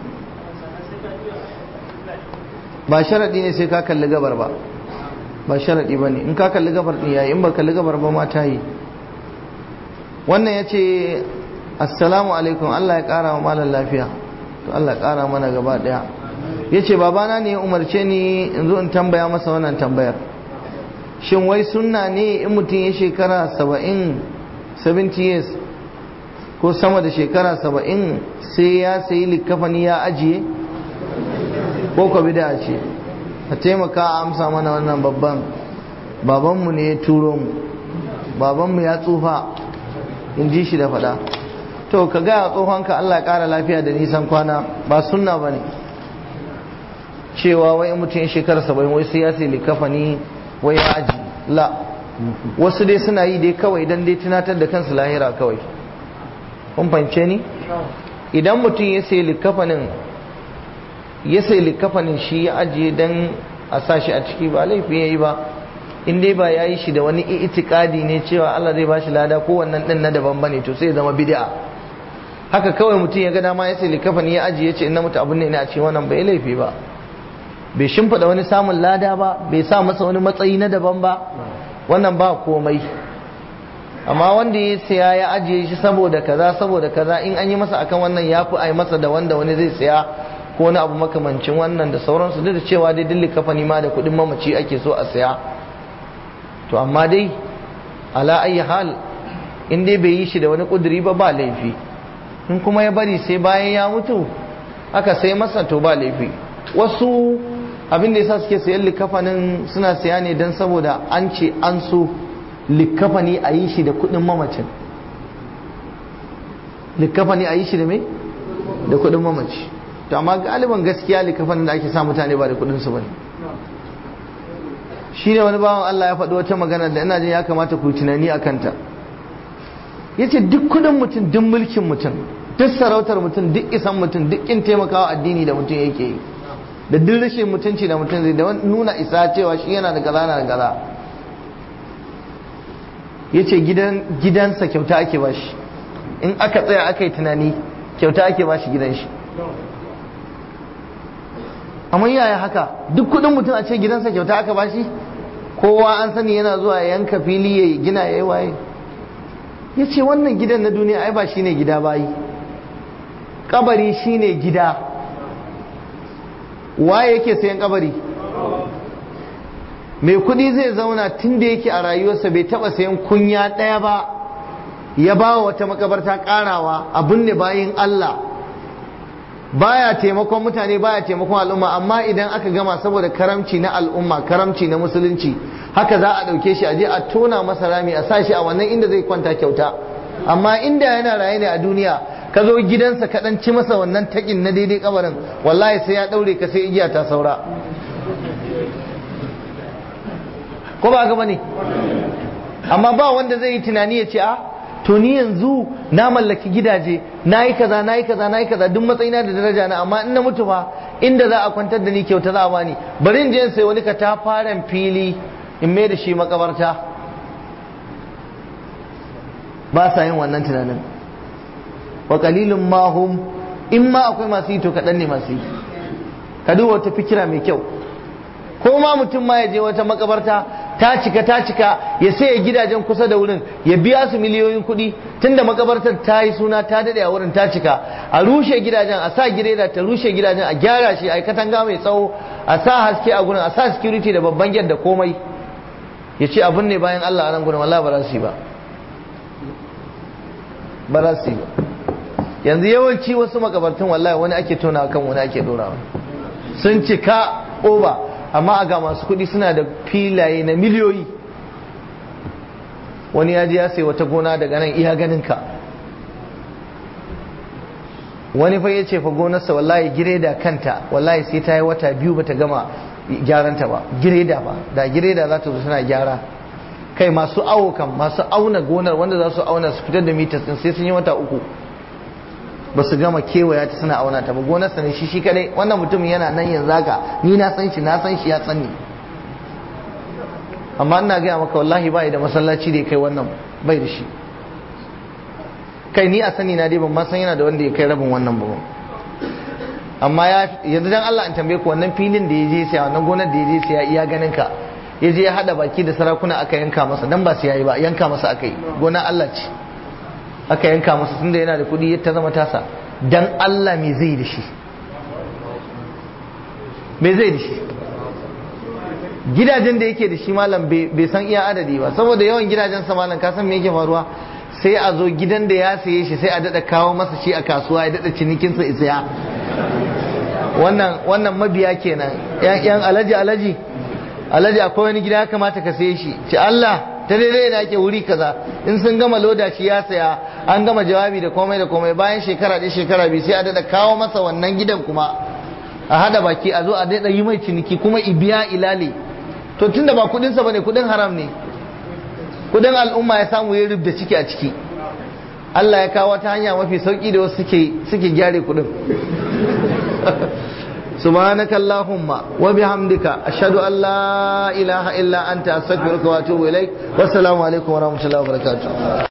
ba sharadi ne sai ka kalli gabar ba ba sharadi ba ne in ka kalli gabar din yayi in ba kalli gabar ba ma ta yi wannan ya ce assalamu alaikum Allah ya kara wa malam lafiya to Allah ya kara mana gaba daya ya ce babana ne ya umarce ni in zo in tambaya masa wannan tambayar shin wai sunna ne in mutum ya shekara saba'in 70 years ko sama da shekara saba'in sai ya sayi likafani ya ajiye ko ka bida ce a taimaka a amsa mana wannan babban babanmu ne ya turo mu babanmu ya tsufa in ji shi da fada to ka gaya tsohonka Allah ya kara lafiya da nisan kwana ba sunna ba ne cewa wai mutum ya shekara saba'in wai sai ya sai likafani wai ya aji la wasu dai suna yi dai kawai dan dai tunatar da kansu lahira kawai kun fahimce ni idan mutum ya sai likafanin ya sai likafanin shi ya ajiye dan a sa shi a ciki ba laifi ya yi ba in dai ba ya yi shi da wani itikadi ne cewa Allah zai ba shi lada ko wannan din na daban bane to sai zama bid'a haka kawai mutum ya ga dama ya sai likafani ya ajiye ce in na mutu abun ne a ce wannan bai laifi ba bai shimfiɗa wani samun lada ba bai sa masa wani matsayi na daban ba wannan ba komai amma wanda ya siya ya ajiye shi saboda kaza saboda kaza in an yi masa akan wannan ya fi ai masa da wanda wani zai siya ko wani abu makamancin wannan da sauransu duk da cewa dai dilli kafani ma da kuɗin mamaci ake so a siya to amma dai ala ayi hal in dai bai yi shi da wani ƙuduri ba ba laifi in kuma ya bari sai bayan ya mutu aka sai masa to ba laifi wasu abin da yasa suke sayan likafanin suna siya ne don saboda an ce an so likafani a yi shi da kudin mamacin likafani a yi shi da me da kudin mamaci to amma galiban gaskiya likafanin da ake sa mutane ba da kudin su bane shi ne wani bawan Allah ya faɗi wata magana da ina jin ya kamata ku tunani a kanta ya ce duk kudin mutum duk mulkin mutum duk sarautar mutum duk isan mutum duk in taimakawa addini da mutum yake yi da duk rashin mutunci da mutum zai da nuna isa cewa shi yana da gaza na da gaza ya ce gidansa kyauta ake ba shi in aka tsaya aka yi tunani kyauta ake ba shi gidan shi amma yaya haka duk kudin mutum a ce gidansa kyauta aka ba shi kowa an sani yana zuwa yanka fili ya gina ya yi waye ya ce wannan gidan na duniya ai ba shi ne gida bayi kabari shi ne gida waye yake sayan kabari mai kudi zai zauna tun da yake a rayuwarsa bai taba sayan kunya ɗaya ba ya ba wa wata makabarta karawa abin ne bayin Allah baya taimakon mutane baya taimakon al'umma amma idan aka gama saboda karamci na al'umma karamci na musulunci haka za a ɗauke shi a je a tona masa rami a sa shi a wannan inda zai kwanta kyauta amma inda yana raye ne a duniya ka zo gidansa ka ɗan ci masa wannan taƙin na daidai kabarin wallahi sai ya ɗaure ka sai igiya ta saura ko ba gaba ne amma ba wanda zai yi tunani ya ce a to ni yanzu na mallaki gidaje na yi kaza na yi kaza na yi kaza duk matsayina da daraja na amma in na mutu fa inda za a kwantar da ni kyauta za a bani bari in je in sai wani katafaren fili in mai da shi makabarta ba sa yin wannan tunanin wa qalilun ma hum in ma akwai masu yi to kaɗan ne masu yi ka duba wata fikira mai kyau ko ma mutum ma ya je wata makabarta ta cika ta cika ya saya gidajen kusa da wurin ya biya su miliyoyin kuɗi tunda makabartar ta yi suna ta daɗe a wurin ta cika a rushe gidajen a sa gireda ta rushe gidajen a gyara shi a katanga mai tsawo a sa haske a gurin a sa security da babban gyar da komai ya ce abin ne bayan Allah a nan gurin wallahi ba za su yi ba ba za su yi ba yanzu yawanci wasu makabartun wallahi wani ake tona kan wani ake dorawa sun cika oba amma a ga masu kuɗi suna da filaye na miliyoyi wani ya je ya sai wata gona daga nan iya ganinka wani fa ya ce fa gonarsa wallahi gireda kanta wallahi sai ta yi wata biyu bata gama gyaranta ba gireda ba da gireda za ta zo suna gyara kai masu awo kan masu auna gonar wanda za su auna su fitar da mitas din sai sun yi wata uku ba su gama kewaya ta suna auna ta ba gonarsa ne shi shi kadai wannan mutumin yana nan yanzu haka ni na san shi na san shi ya san ni amma ina gaya maka wallahi bai da masallaci da ya kai wannan bai da shi kai ni a sani na dai ban ma san yana da wanda ya kai rabin wannan ba amma ya yanzu dan Allah in tambaye ku wannan filin da ya je siya wannan gonar da ya je siya iya ganin ka ya je ya hada baki da sarakuna aka yanka masa dan ba siya yi ba yanka masa aka yi gonar Allah ce aka yanka masa tunda yana da kuɗi ta zama tasa dan Allah me zai da shi me zai da shi gidajen da yake da shi malam bai san iya adadi ba saboda yawan gidajen sa malam ka san me yake faruwa sai a zo gidan da ya saye shi sai a dada kawo masa shi a kasuwa ya dada cinikin sa isaya wannan wannan mabiya kenan yan yan alaji alaji alaji akwai wani gida ya kamata ka saye shi ci Allah ta daidai da ake wuri kaza in sun gama loda shi ya saya an gama jawabi da komai da komai bayan shekara ɗaya shekara biyu sai a dada kawo masa wannan gidan kuma a hada baki a zo a daɗa yi mai ciniki kuma ibiya ilale to tunda ba kudinsa bane kudin haram ne kudin al'umma ya samu ya rubda ciki a ciki Allah ya kawo ta hanya mafi sauki da wasu suke suke gyare kudin سبحانك اللهم وبحمدك أشهد أن لا إله إلا أنت أستغفرك وأتوب إليك والسلام عليكم ورحمة الله وبركاته